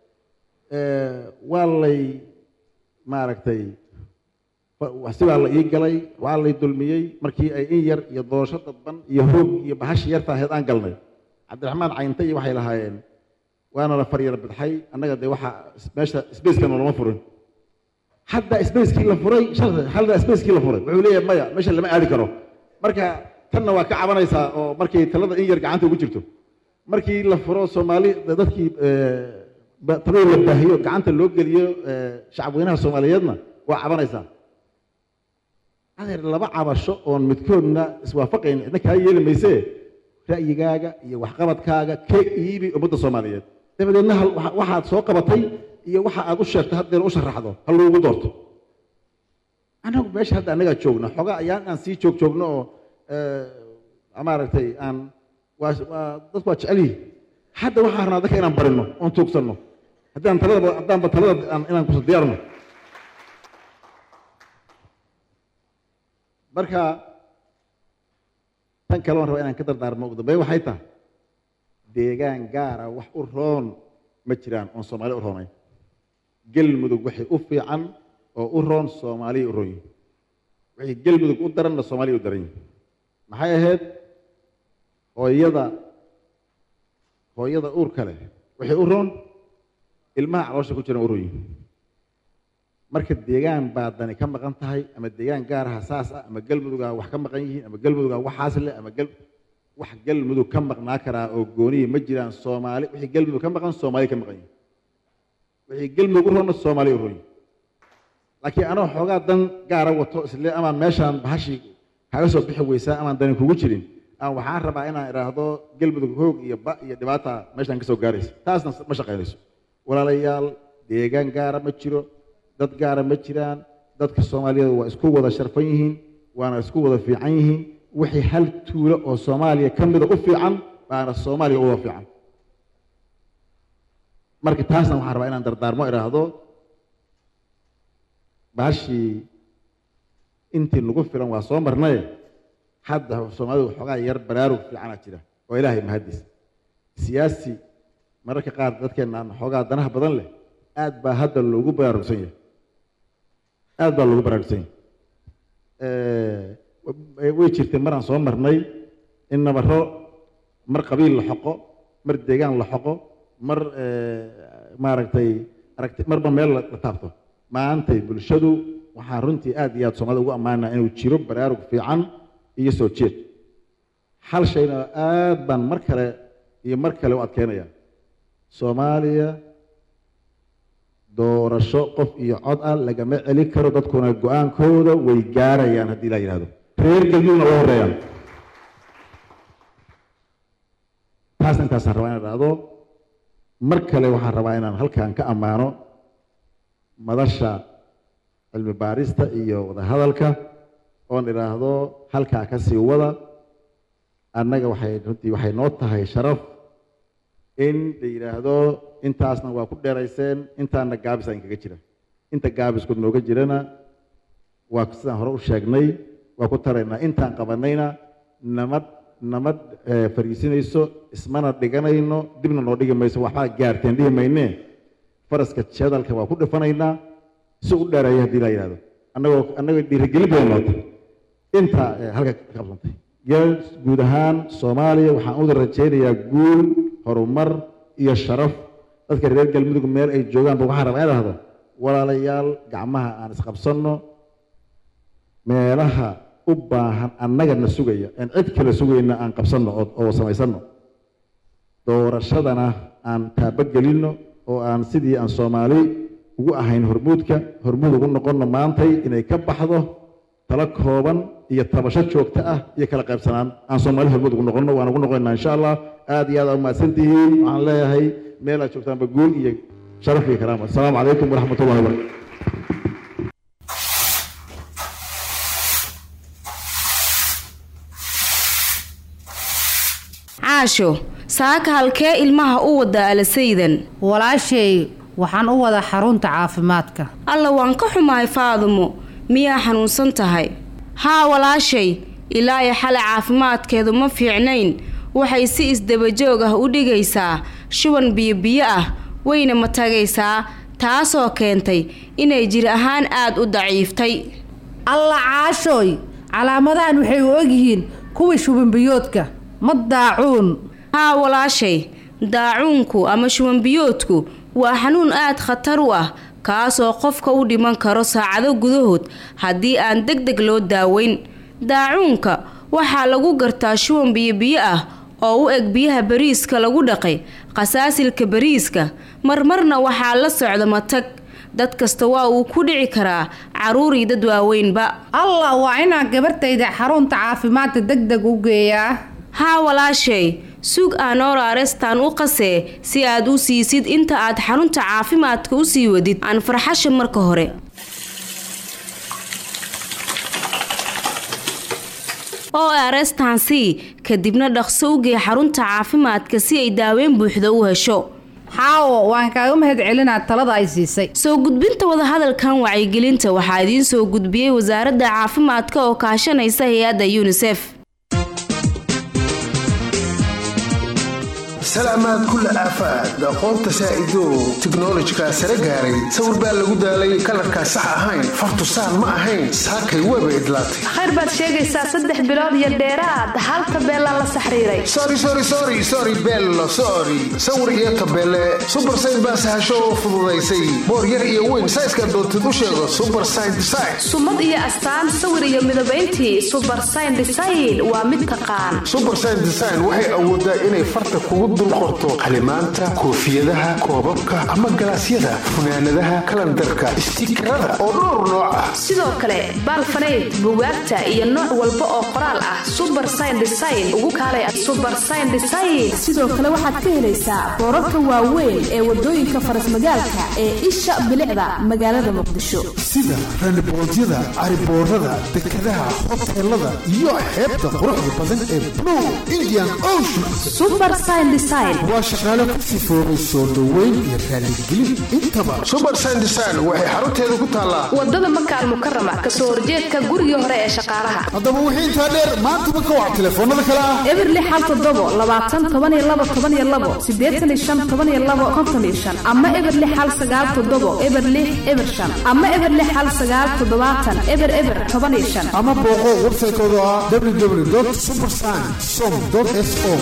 waa lay maaragtay si baa la ii galay waa lay dulmiyey markii ay in yar iyo doorasho dadban iyo hoog iyo bahashi yarta ahayd aan galnay cabdiraxmaan caynta iyo waxay lahaayeen waana la faryar bidxay annaga dee waxa meesha spacekana lama furin hadda spacekii la furay shalay hadda spacekii la furay wuxuu leeyahay maya meesha lama aadi karo marka tanna waa ka cabanaysaa oo markay talada in yar gacanta ugu jirto markii la furo soomaali dadkii talada la baahiyo gacanta loo geliyo shacabweynaha soomaaliyeedna waa cabanaysaa adeer laba cabasho oon midkoodna iswaafaqayn cidna kaa yeeli maysee ra'yigaaga iyo waxqabadkaaga ka iibi ummadda soomaaliyeed dabadeedna hal- waxa- waxaad soo qabatay iyo waxa aad u sheegto haddeer u sharaxdo ha loogu doorto annagu meesha hadda annagaa joogna xogaa ayaan aan sii joog joogno oo maaragtay aan waa waa dadku waa jecel yihin hadda waxaan rabnaa dadka inaan barino oon tuugsanno haddaan talada haddaanba talada aan- inaan kuso diyaarno marka tan kale waan rabaa inaan ka dardaarmo ugu dambeyn waxay tahay deegaan gaara wax u roon ma jiraan oon soomaali u roonayn gelmudug waxay u fiican oo u roon soomaaliya u roon yihin wixii gelmudug u daranna soomaaliya u daran yihin maxay ahayd hooyada hooyada uurka leh waxay u roon ilmaha caloosha ku jiran u roon yihin marka deegaan baa dani ka maqan tahay ama deegaan gaaraha saas ah ama galmudugaa wax ka maqan yihiin ama galmudugaa waxaas leh ama gal wax galmudug ka maqnaa karaa oo gooniya ma jiraan soomaali wixii galmudug ka maqan soomaali ka maqan yihin wixii galmudug u roonna soomaali u roon yihin laakiin anoo xoogaa dan gaara wato isle amaan meeshaan bahashii kaaga soo bixi weysaa amaan dani kugu jirin aan waxaan rabaa inaan idhaahdo galmudug hoog iyo ba iyo dhibaata meeshaan ka soo gaaraysa taasna ma shaqaynayso walaalayaal deegaan gaara ma jiro dad gaara ma jiraan dadka soomaaliyeed waa isku wada sharfan yihiin waana isku wada fiican yihiin wixii hal tuulo oo soomaaliya ka mida u fiican baana soomaaliya u wada fiican marka taasna waxaan rabaa inaan dardaarmo idhaahdo baashii intii nagu filan waa soo marnaye hadda soomaalidu waxoogaa yar baraarug fiicana jira oo ilaahay mahadis siyaasi mararka qaar dadkeenna aan xoogaa danaha badan leh aad baa hadda loogu baraarugsan yahay aad baa loogu baraarugsan yahay way jirtay maraan soo marnay in nabaro mar qabiil la xoqo mar deegaan la xoqo mar maaragtay aragti marba meel la la taabto maantay bulshadu waxaan runtii aad iyo aad soomaalida ugu ammaanaa inuu jiro baraarug fiican iyo soo jeed hal shayna aad baan mar kale iyo mar kale u adkeynaya soomaaliya doorasho qof iyo cod ah lagama celin karo dadkuna go-aankooda way gaarayaan haddii la yidhahdo reer galmudugna uga horeeyaan taas intaasaan rabaa inaan dhahdo mar kale waxaan rabaa inaan halkan ka ammaano madasha cilmi baarista iyo wadahadalka oon idhaahdo halkaa ka sii wada annaga waxay runtii waxay noo tahay sharaf in la yidhaahdo intaasna waa ku dheerayseen intaana gaabis aan kaga jira inta gaabisku nooga jirana waa sidaan hore u sheegnay waa ku taraynaa intaan qabanayna namad namad fariisinayso ismana dhiganayno dibna noo dhigi mayso waxbaa gaarteen dhihi maynee faraska jadalka waa ku dhifanaynaa si u dheereeya haddii la yidhahdo annagoo annagoo dhiirigelin bay noota intaa halka ka qabsantay yo guud ahaan soomaaliya waxaan uda rajaynayaa guul horumar iyo sharaf dadka reer galmudug meel ay joogaanba waxaan rabaa in dhahdo walaalayaal gacmaha aan isqabsanno meelaha u baahan annaga na sugaya aan cid kale sugayna aan qabsanno oo oo samaysanno doorashadana aan taabagelinno oo aan sidii aan soomaali ugu ahayn hormuudka hormuud ugu noqonno maantay inay ka baxdo tala kooban iyo tabasho joogto ah iyo kala qaybsanaan aan soomaali hormuud ugu noqonno waan ugu noqonaynaa insha allah aad iyo aad aa umahadsan tihiin waxaan leeyahay meel aad joogtaanba guul iyo sharaf iyo karaama asalaamu calaykum waraxmat ullahi wabarakatu caasho saaka halkee ilmaha u wadaa alasaydan walaashay waxaan u wadaa xarunta caafimaadka alla waan ka xumahay faadumo miyaa xanuunsan tahay haa walaashay ilaa iyo xalay caafimaadkeedu ma fiicnayn waxay si isdabajoog ah u dhigaysaa shuban biyobiyo ah wayna ma tagaysaa taasoo keentay inay jir ahaan aad u daciiftay alla caashooy calaamadahan waxay u ogyihiin kuwii shubanbiyoodka ma daacuun haa walaashay daacuunku ama shubanbiyoodku waa xanuun aad khatar u ah kaasoo qofka u dhiman karo saacado gudahood haddii aan deg deg loo daaweyn daacuunka waxaa lagu gartaa shuban biyobiyo ah oo u eg biyaha bariiska lagu dhaqay qasaasilka bariiska marmarna waxaa la socda matag dad kasta waa uu ku dhici karaa caruurii dad waaweynba allah waa inaan gabartayda xarunta caafimaadka deg deg u geeyaa haa walaashay sug aanoraarestaan u qasee si aad u siisid inta aad xarunta caafimaadka u sii wadid aan farxasha marka hore oo arestaan-c kadibna dhaqso u gee xarunta caafimaadka si ay daaweyn buuxda u hesho xaawo waan kaaga mahad celinaa talada ay siisay soo gudbinta wadahadalkan wacyigelinta waxaa idiin soo gudbiyey wasaaradda caafimaadka oo kaashanaysa hay-adda yunisef salaamaad kulla aafaad aqoonta saa'idow tiknolojika sare gaaray sawir baa lagu daalay kalarkaa sax ahayn fartu saan ma ahayn saakay weeba idlaatay khayr baad sheegaysaa saddex bilood iyo dheeraad hal tabeelaa la saxriiray sorry sorry sorry sorry bello sorry sawir iyo tabeele super sign baa sahasho oo fududaysay boor yar iyo weyn sayska doontid u sheego super sign design sumad iyo astaan sawir iyo midabayntii super sign design waa mid taqaan super sign design waxay awoodaa inay farta kugu dul qorto qalimaanta koofiyadaha koobabka ama galaasyada funaanadaha kalandarka istiikarada oo dhowr nooc ah sidoo kale baalfanayd bugaagta iyo nooc walba oo qoraal ah super sign design ugu kaalay super sign design sidoo kale waxaad ka helaysaa boorarka waaweyn ee wadooyinka farasmagaalka ee isha bilicda magaalada muqdisho sida randiboodyada cariboorada dekadaha hoteelada iyo xeebta quruxda badan ee blue indian ocean super sign design design waa shaqaale ku sifoobay soo dhoweyn iyo raaligelin intaba subersign design waxay xarunteeda ku taallaa wadada makaal mukarama kasoo horjeedka gurigii hore ee shaqaalaha haddaba wixii intaa dheer maantaba ka wac telefoonada kale ah eberli xal toddobo labaatan toban iyo labo toban iyo labo siddeetan iyo shan toban iyo labo konton iyo shan ama eberli xal sagaal toddobo eberli eber shan ama eberli xal sagaal toddobaatan eber eber toban iyo shan ama booqo website-kooda ah www supersign som s o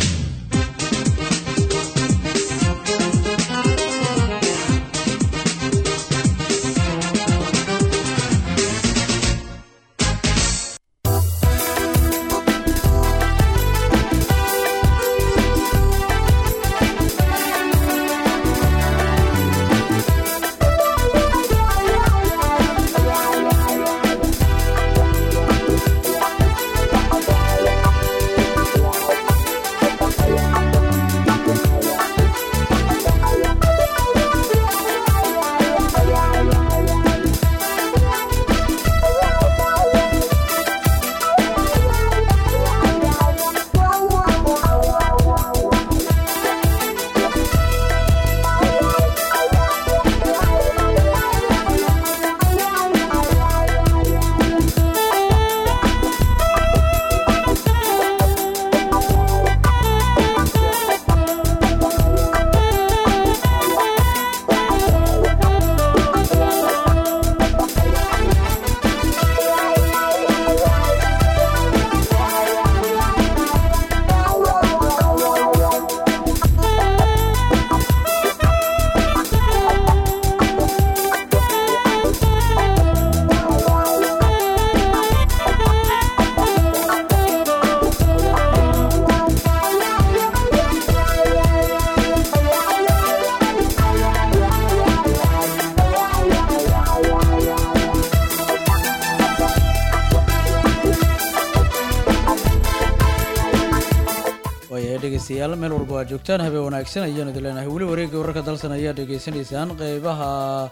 waayahay dhegeystayaal meel walba waa joogtaan habeen wanaagsan ayaanu idin leenahay weli wareegga wararka dalsan ayaa dhegeysanaysaan qeybaha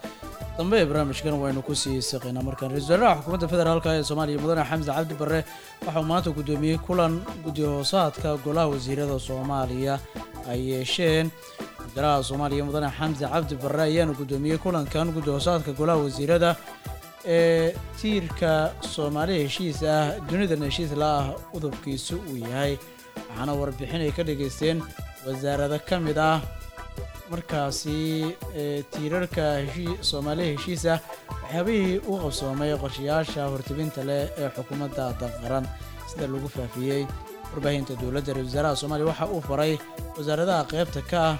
dambe ee barnaamijkan waynu kusii siqaynaa markaan ra-isul wasaaraha xukuumadda federaalka ee soomaaliya mudane xamse cabdi barre waxauu maanta guddoomiyey kulan guddi hoosaadka golaha wasiirada soomaaliya ay yeesheen wasaaraha soomaaliya mudane xamse cabdi barre ayaana guddoomiyey kulankan guddi hoosaadka golaha wasiirada ee tiirka soomaali heshiis ah dunidan heshiis la ah udubkiisu uu yahay waxaana warbixin ay ka dhageysteen wasaarado ka mid ah markaasi ee tiirarka heshii soomaaliya heshiis ah waxyaabihii u qabsoomay qorshayaasha hortibinta leh ee xukuumadda daqaran sida lagu faafiyey warbaahinta dowladda ra-isul wasaaraha soomaaliya waxa uu faray wasaaradaha qaybta ka ah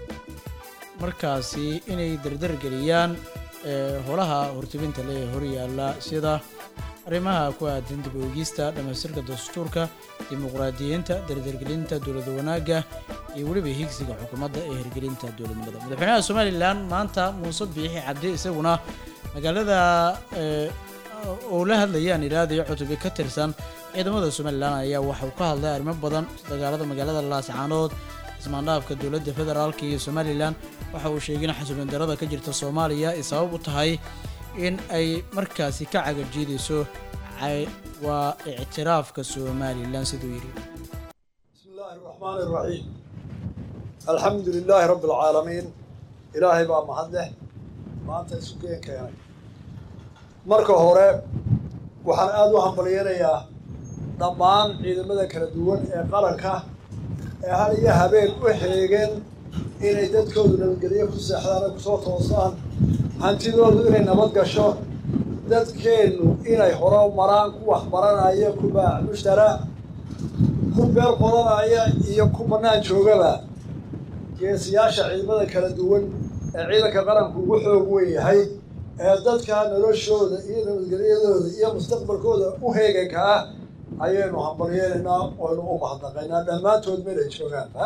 markaasi inay dardargeliyaan ee holaha hortibinta leh ee horyaalla sida arrimaha ku aadan dib u eegista dhammaystirka dastuurka dimuqraadiyiinta dardargelinta dowlada wanaagga iyo weliba higsiga xukuumadda ee hirgelinta dowladnimada madaxweynaha somalilan maanta muuse biixi cabdi isaguna magaalada ee oo la hadlayaan ilaadayo cutubi ka tirsan ciidamada somalilan ayaa waxauu ka hadlay arrimo badan dagaalada magaalada laascaanood ismaandhaafka dowladda federaalka iyo somalilan waxa uu sheegay in xasuulin darada ka jirta soomaaliya ay sabab u tahay in ay markaasi ka cagajiidayso cay- waa ictiraafka somalilan siduu yidhi بسم الله الرحمن الرحيم الحمد لله رب العالمين إلهي بقى محده ما أنت سكين كيانك marka hore waxaan aada u hambalyeynayaa dhammaan ciidamada kala duwan ee qaranka ee hal iyo habeen u xeegeen inay dadkoodu nabadgelyo ku seexdaan oo kusoo toosaan hantidoodu inay nabad gasho dadkeennu inay horo maraan ku waxbaranaya ku baac mushtara ku beer qodanaya iyo ku bannaan joogaba geesiyaasha ciidamada kala duwan ee ciidanka qaranku ugu xoog weyn yahay ee dadka noloshooda iyo nabadgelyadooda iyo mustaqbalkooda u heeganka ah ayaynu hambalyeynaynaa oynu u mahadnaqaynaa dhammaantood meel ay joogaanba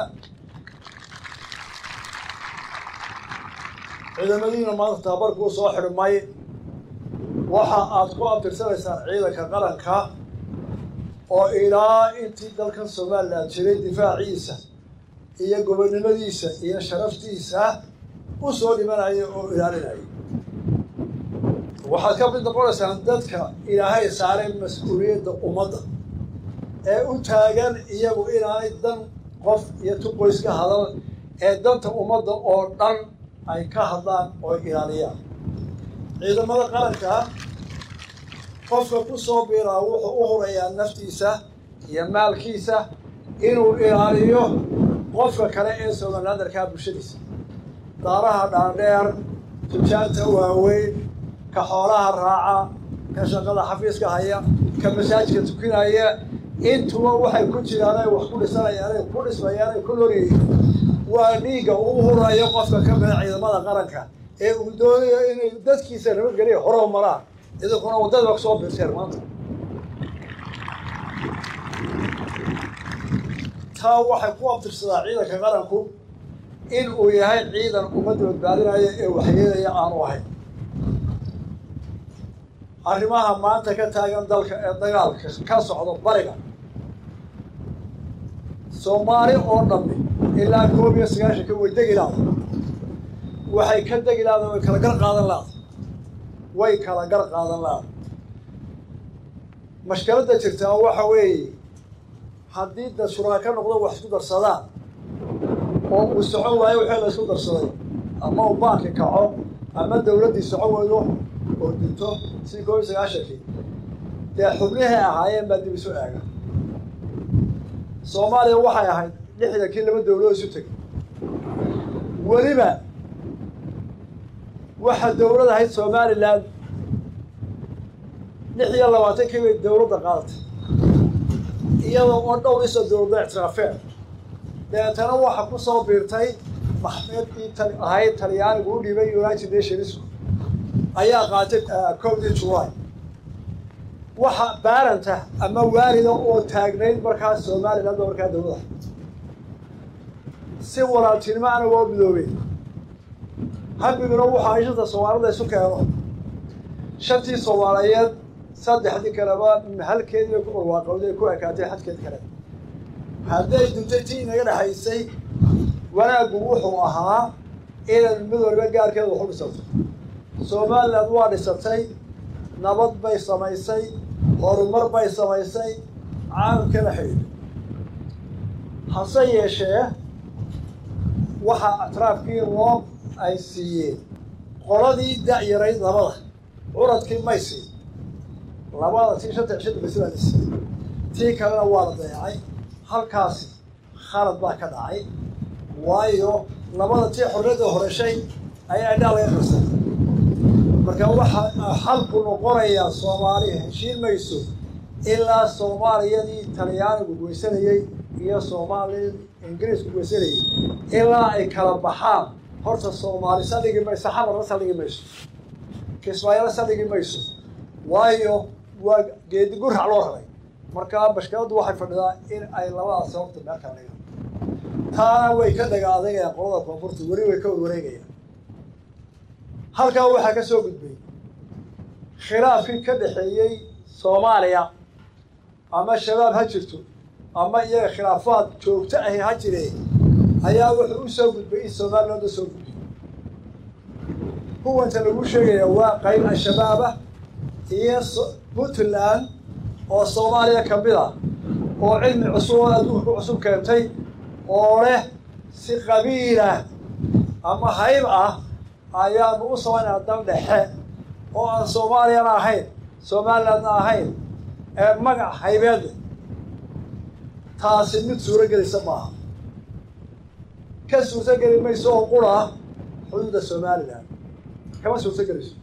ciidamadiina maanta tababarkuu soo xidhmay waxa aad ku abtirsanaysaan ciidanka qaranka oo ilaa intii dalkan somalilan jiray difaaciisa iyo gobonnimadiisa iyo sharaftiisa u soo dhimanaya oo ilaalinaya waxaad ka mid noqonaysaan dadka ilaahay saaray mas-uuliyadda ummadda ee u taagan iyagu inaanay dan qof iyo tu qoys ka hadal ee danta ummadda oo dhan ay ka hadlaan oo ilaaliyaan ciidamada qaranka qofka ku soo biiraa wuxuu u hurayaa naftiisa iyo maalkiisa inuu ilaaliyo qofka kale ee somalilandarkaa bulshadiisa daaraha dhaadheer tujaanta waaweyn ka xoolaha raaca ka shaqada xafiiska haya ka masaajidka tukinaya intuba waxay ku jiraan ay wax ku dhisanayaan ay ku dhismayaan ay ku loryihiin waa dhiigga uu hurayo qofka ka mida ciidamada qaranka ee uu doonayo inay dadkiisa nabadgeliya horow maraan idinkuna waddada ba kusoo biirteen maanta taa waxay ku abtirsadaa ciidanka qaranku in uu yahay ciidan ummadda badbaadinaya ee waxyeelaya aanu ahayn arrimaha maanta ka taagan dalka ee dagaalka ka socdo bariga soomaali oo dhammi ilaa koob iyo sagaashanka way degi laada waxay ka degi laada way kala gar qaadan laada way kala gar qaadan laada mashkaladda jirtaa waxa weeye haddii dad shuraaka noqdo wax isku darsadaan oo uu socon waayo wixii la isku darsaday ama uu baanki kaco ama dawladdii socon weydo oo dinto sidii koob iyo sagaashankii dee xubnihii ahaayeen baa dib isu eega soomaaliya waxay ahayd lixdankii laba dawladood isu tegay weliba waxaa dawlad ahayd somalilan lix iyo labaatankii bay dawladda qaadatay iyadoo oo dhowr isa dawladda ictiraafeen deetana waxa ku soo biirtay maxmedkii tal ahayd talyaanigu u dhibay united nationsku ayaa qaatay kowdii july waxa baaranta ama waalida oo taagnayd markaas somaliland oo markaa dawlada si walaaltinimo ana waa midoobeen hambiguna waxaa shanta soomaalida isu keeno shantii soomaaliyeed saddexdii kaleba halkeedii bay ku barwaaqowday ku ekaatay xadkeed kale hadday duntay tii inaga dhexaysay wanaaggu wuxuu ahaa inay mid waliba gaarkeeda waxu dhisato somaliland waa dhisatay nabad bay samaysay horumar bay samaysay caalamkana xidhiidhay hase yeeshee waxaa atraafkii loo ay siiyeen qoladii da-yarayd labada curadkii may siin labada tii shanta cishada basi baa la siiyey tii kalena waa la dayacay halkaasi khalad baa ka dhacay waayo labada tii xorriyadda horeshay ayaa indhaa laga qarsan marka waxaa xalku noqonayaa soomaaliya heshiin mayso ilaa soomaaliyadii talyaanigu goysanayey iyo soomaaliyadii ingiriisku goysanayey ilaa ay kala baxaan horta soomaali saldhigi mayso xamarna saldhigi mayso kismaayana saldhigi mayso waayo waa geedi gurac loo rabay markaa bashkiladdu waxay fadhidaa in ay labadaas sababta meel kala dhigaan taana way ka dhaga adagayaan qolada koonfurta weli way ka warwareegayaan halkaa waxaa ka soo gudbay khilaafkii ka dhexeeyey soomaaliya ama shabaab ha jirto ama iyaga khilaafaad joogto ahi ha jireen ayaa wuxuu u soo gudbay in somaliland u soo gudbay kuwanta lagu sheegaya waa qayb al-shabaabah iyo puntland oo soomaaliya ka mid ah oo cilmi cusub oo adduunka ku cusub keentay oo leh si qabiilah ama hayb ah ayaanu u samaynaa dal dhexe oo aan soomaaliyana ahayn somalilandna ahayn ee magac haybeed taasi mid suuro gelisa maaha ka suurto geli mayso oo qura xuduudda somaliland kama suurto gelayso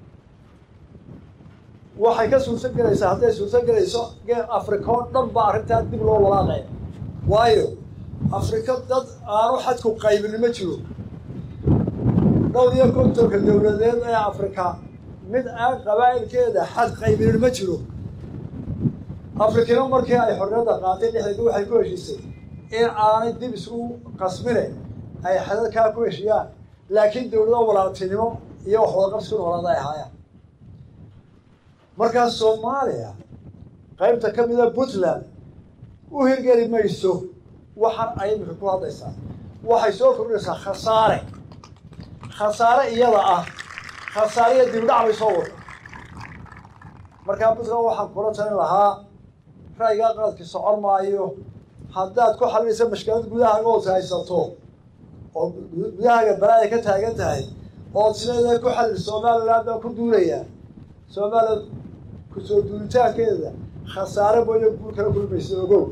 waxay ka suurto gelaysaa hadday suurto gelayso geel africa oo dhan baa arrintaa dib loo walaaqaya waayo afrika dad aanu xadku qaybin ma jiro dhowr iyo kontonka dowladeed ee afrika mid aan qabaa'ilkeeda xad qaybinin ma jiro afrikino markii ay xorriyadda qaatay dhexdeedii waxay ku heshiisay in aanay dib isugu qasmine ay xadadkaa ku heshiyaan laakiin dowlado walaaltinimo iyo wax wadaqabsi ku noolaada ay ahaayaan markaa soomaaliya qaybta ka mida puntland u hirgeli mayso waxaan ay imika ku hadlaysaa waxay soo kordhinaysaa khasaare khasaare iyada ah khasaariya dibdhac bay soo wada markaa puntland waxaan kula talin lahaa ra'yigaa qaladkii socon maayo haddaad ku xalinaysa mashkilad gudahaaga ood haysato oo gudahaaga balaaya ka taagan tahay ood sideeda ku xalil somaliland baan ku duulayaa somaliland kusoo duulitaankeeda khasaare mooyo guul kala kulmaysa ogow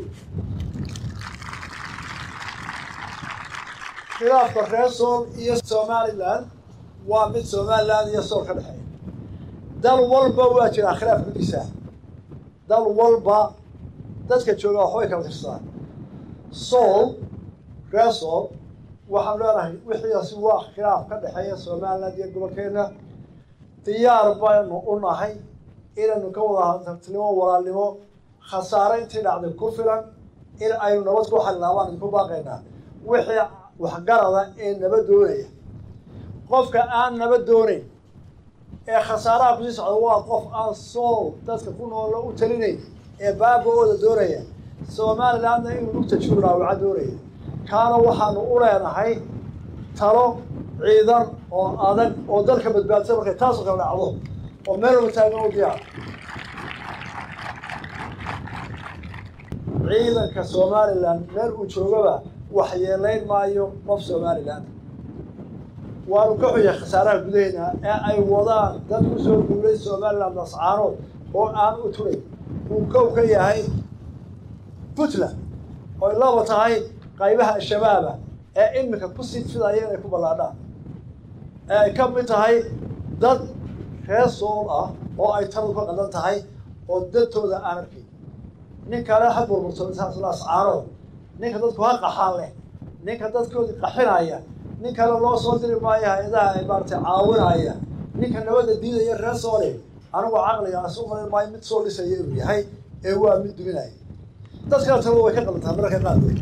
khilaafka reer sool iyo somaliland waa mid somaliland iyo sool ka dhexeeya dal walba waa jiraa khilaaf gudisaa dal walba dadka jooga waxbay kala tirsadaan sool reer sool waxaan leenahay wixiiasi waa khilaaf ka dhexeeya somaliland iyo gobolkeena diyaar baynu u nahay inaynu ka wada hantartinimo walaalnimo khasaare intii dhacday ku filan in aynu nabad ku xallinaa waan idinku baaqaynaa wixii waxgarada ee nabad doonaya qofka aan nabad doonayn ee khasaaraha kusii socda waa qof aan sool dadka ku noola u talinayn ee baaba-ooda doonaya somalilandna inuu lugta juuraawaca doonaya kaana waxaanu u leenahay talo ciidan oo adag oo dalka badbaadsan markay taasoo kala dhacdo oo meel walba taagan u diyaar ciidanka somaliland meel uu joogaba waxyeelayn maayo qof somaliland waanu ka xuyay khasaaraha gudaheena ee ay wadaan dad ku soo duulay somaliland ascaanood oo aan u turay uu kow ka yahay puntland oy laba tahay qaybaha al-shabaaba ee iminka ku sii fidaya inay ku ballaadhaan ee ay ka mid tahay dad reer sool ah oo ay taladu ka qadan tahay oo dadtooda aan arkayn nin kale ha burburto intaasla ascaanood ninka dadku ha qaxaan leh ninka dadkoodii qaxinaya nin kale loo soo diri maayo hay-adaha ay maaratay caawinaya ninka nabadda diidaya reer soole anigu caqliga asu malin maayo mid soo dhisaya inuu yahay ee waa mid duminaya dadkana talada way ka qalantaa mararka qaarkood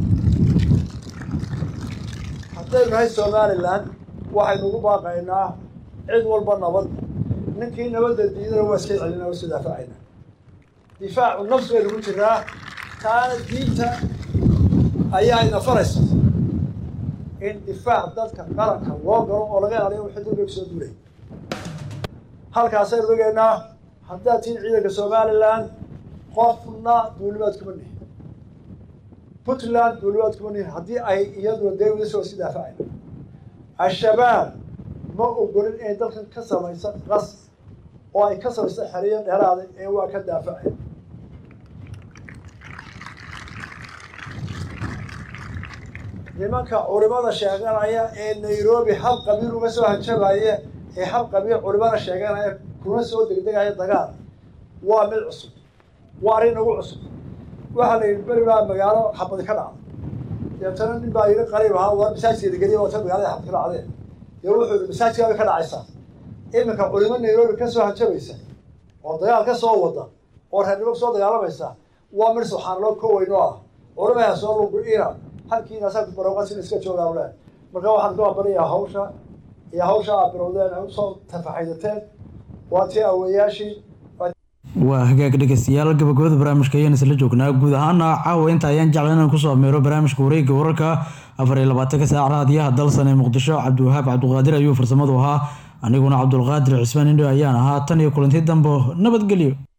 haddaynu nahay somaliland waxaynu ugu baaqaynaa cid walba nabad ninkii nabadda diidana waa iska celina waa iska daafacayna difaacu nafsi baynu ku jiraa taana diinta ayaa ina faraysa in difaac dadka qaranka loo galo oo laga ilaaliyo wixii dulbiga kusoo duulay halkaasaynu ogeynaa haddaad tihiin ciidanka somaliland qofna duulimaad kuma nihin puntland duulimaad kuma nihin haddii ay iyaduna dawladis waa iska daafacayna al-shabaab ma ogolin inay dalkan ka samaysa qas oo ay ka samaysa xeriyo dheeraada ee waa ka daafacay nimanka culimada sheeganaya ee nairobi hal qabiil uga soo hanjabaya ee hal qabiil culimada sheeganaya kuna soo degdegaya dagaal waa mid cusub waa arrin nagu cusub waxaa la yidhi beri baa magaalo xabadi ka dhacda deetana nin baa yidhi qariib ahaa waa masaajkeeda geliya wata magaalada xabad ka dhacdeen dee wuxuu yidhi masaajkaa bay ka dhacaysaa iminka culimo nairobi ka soo hanjabaysa oo dagaal ka soo wada oo reernimo kusoo dagaalamaysa waa mid subxaanaloo ka weyn oo ah culimaha soo lugu-ina halkiina asaga barooqasin iska joogaan le marka waxaan ku abariyaa hawsha iyo hawsha aad bilowdeen ay usoo tafaxaydateen waa tii aweeyaashii waa hagaag dhegeystayaal gabagabada barnaamijka ayaan isla joognaa guud ahaana caawa inta ayaan jecla inaan kusoo ameero barnaamijka wareegga wararka afar iyo labaatanka saac raadiyaha dalsan ee muqdisho cabdiwahaab cabdiqaadir ayuu farsamadu ahaa aniguna cabdulqaadir cismaan indho ayaan ahaa tan iyo kulanti dambo nabadgelyo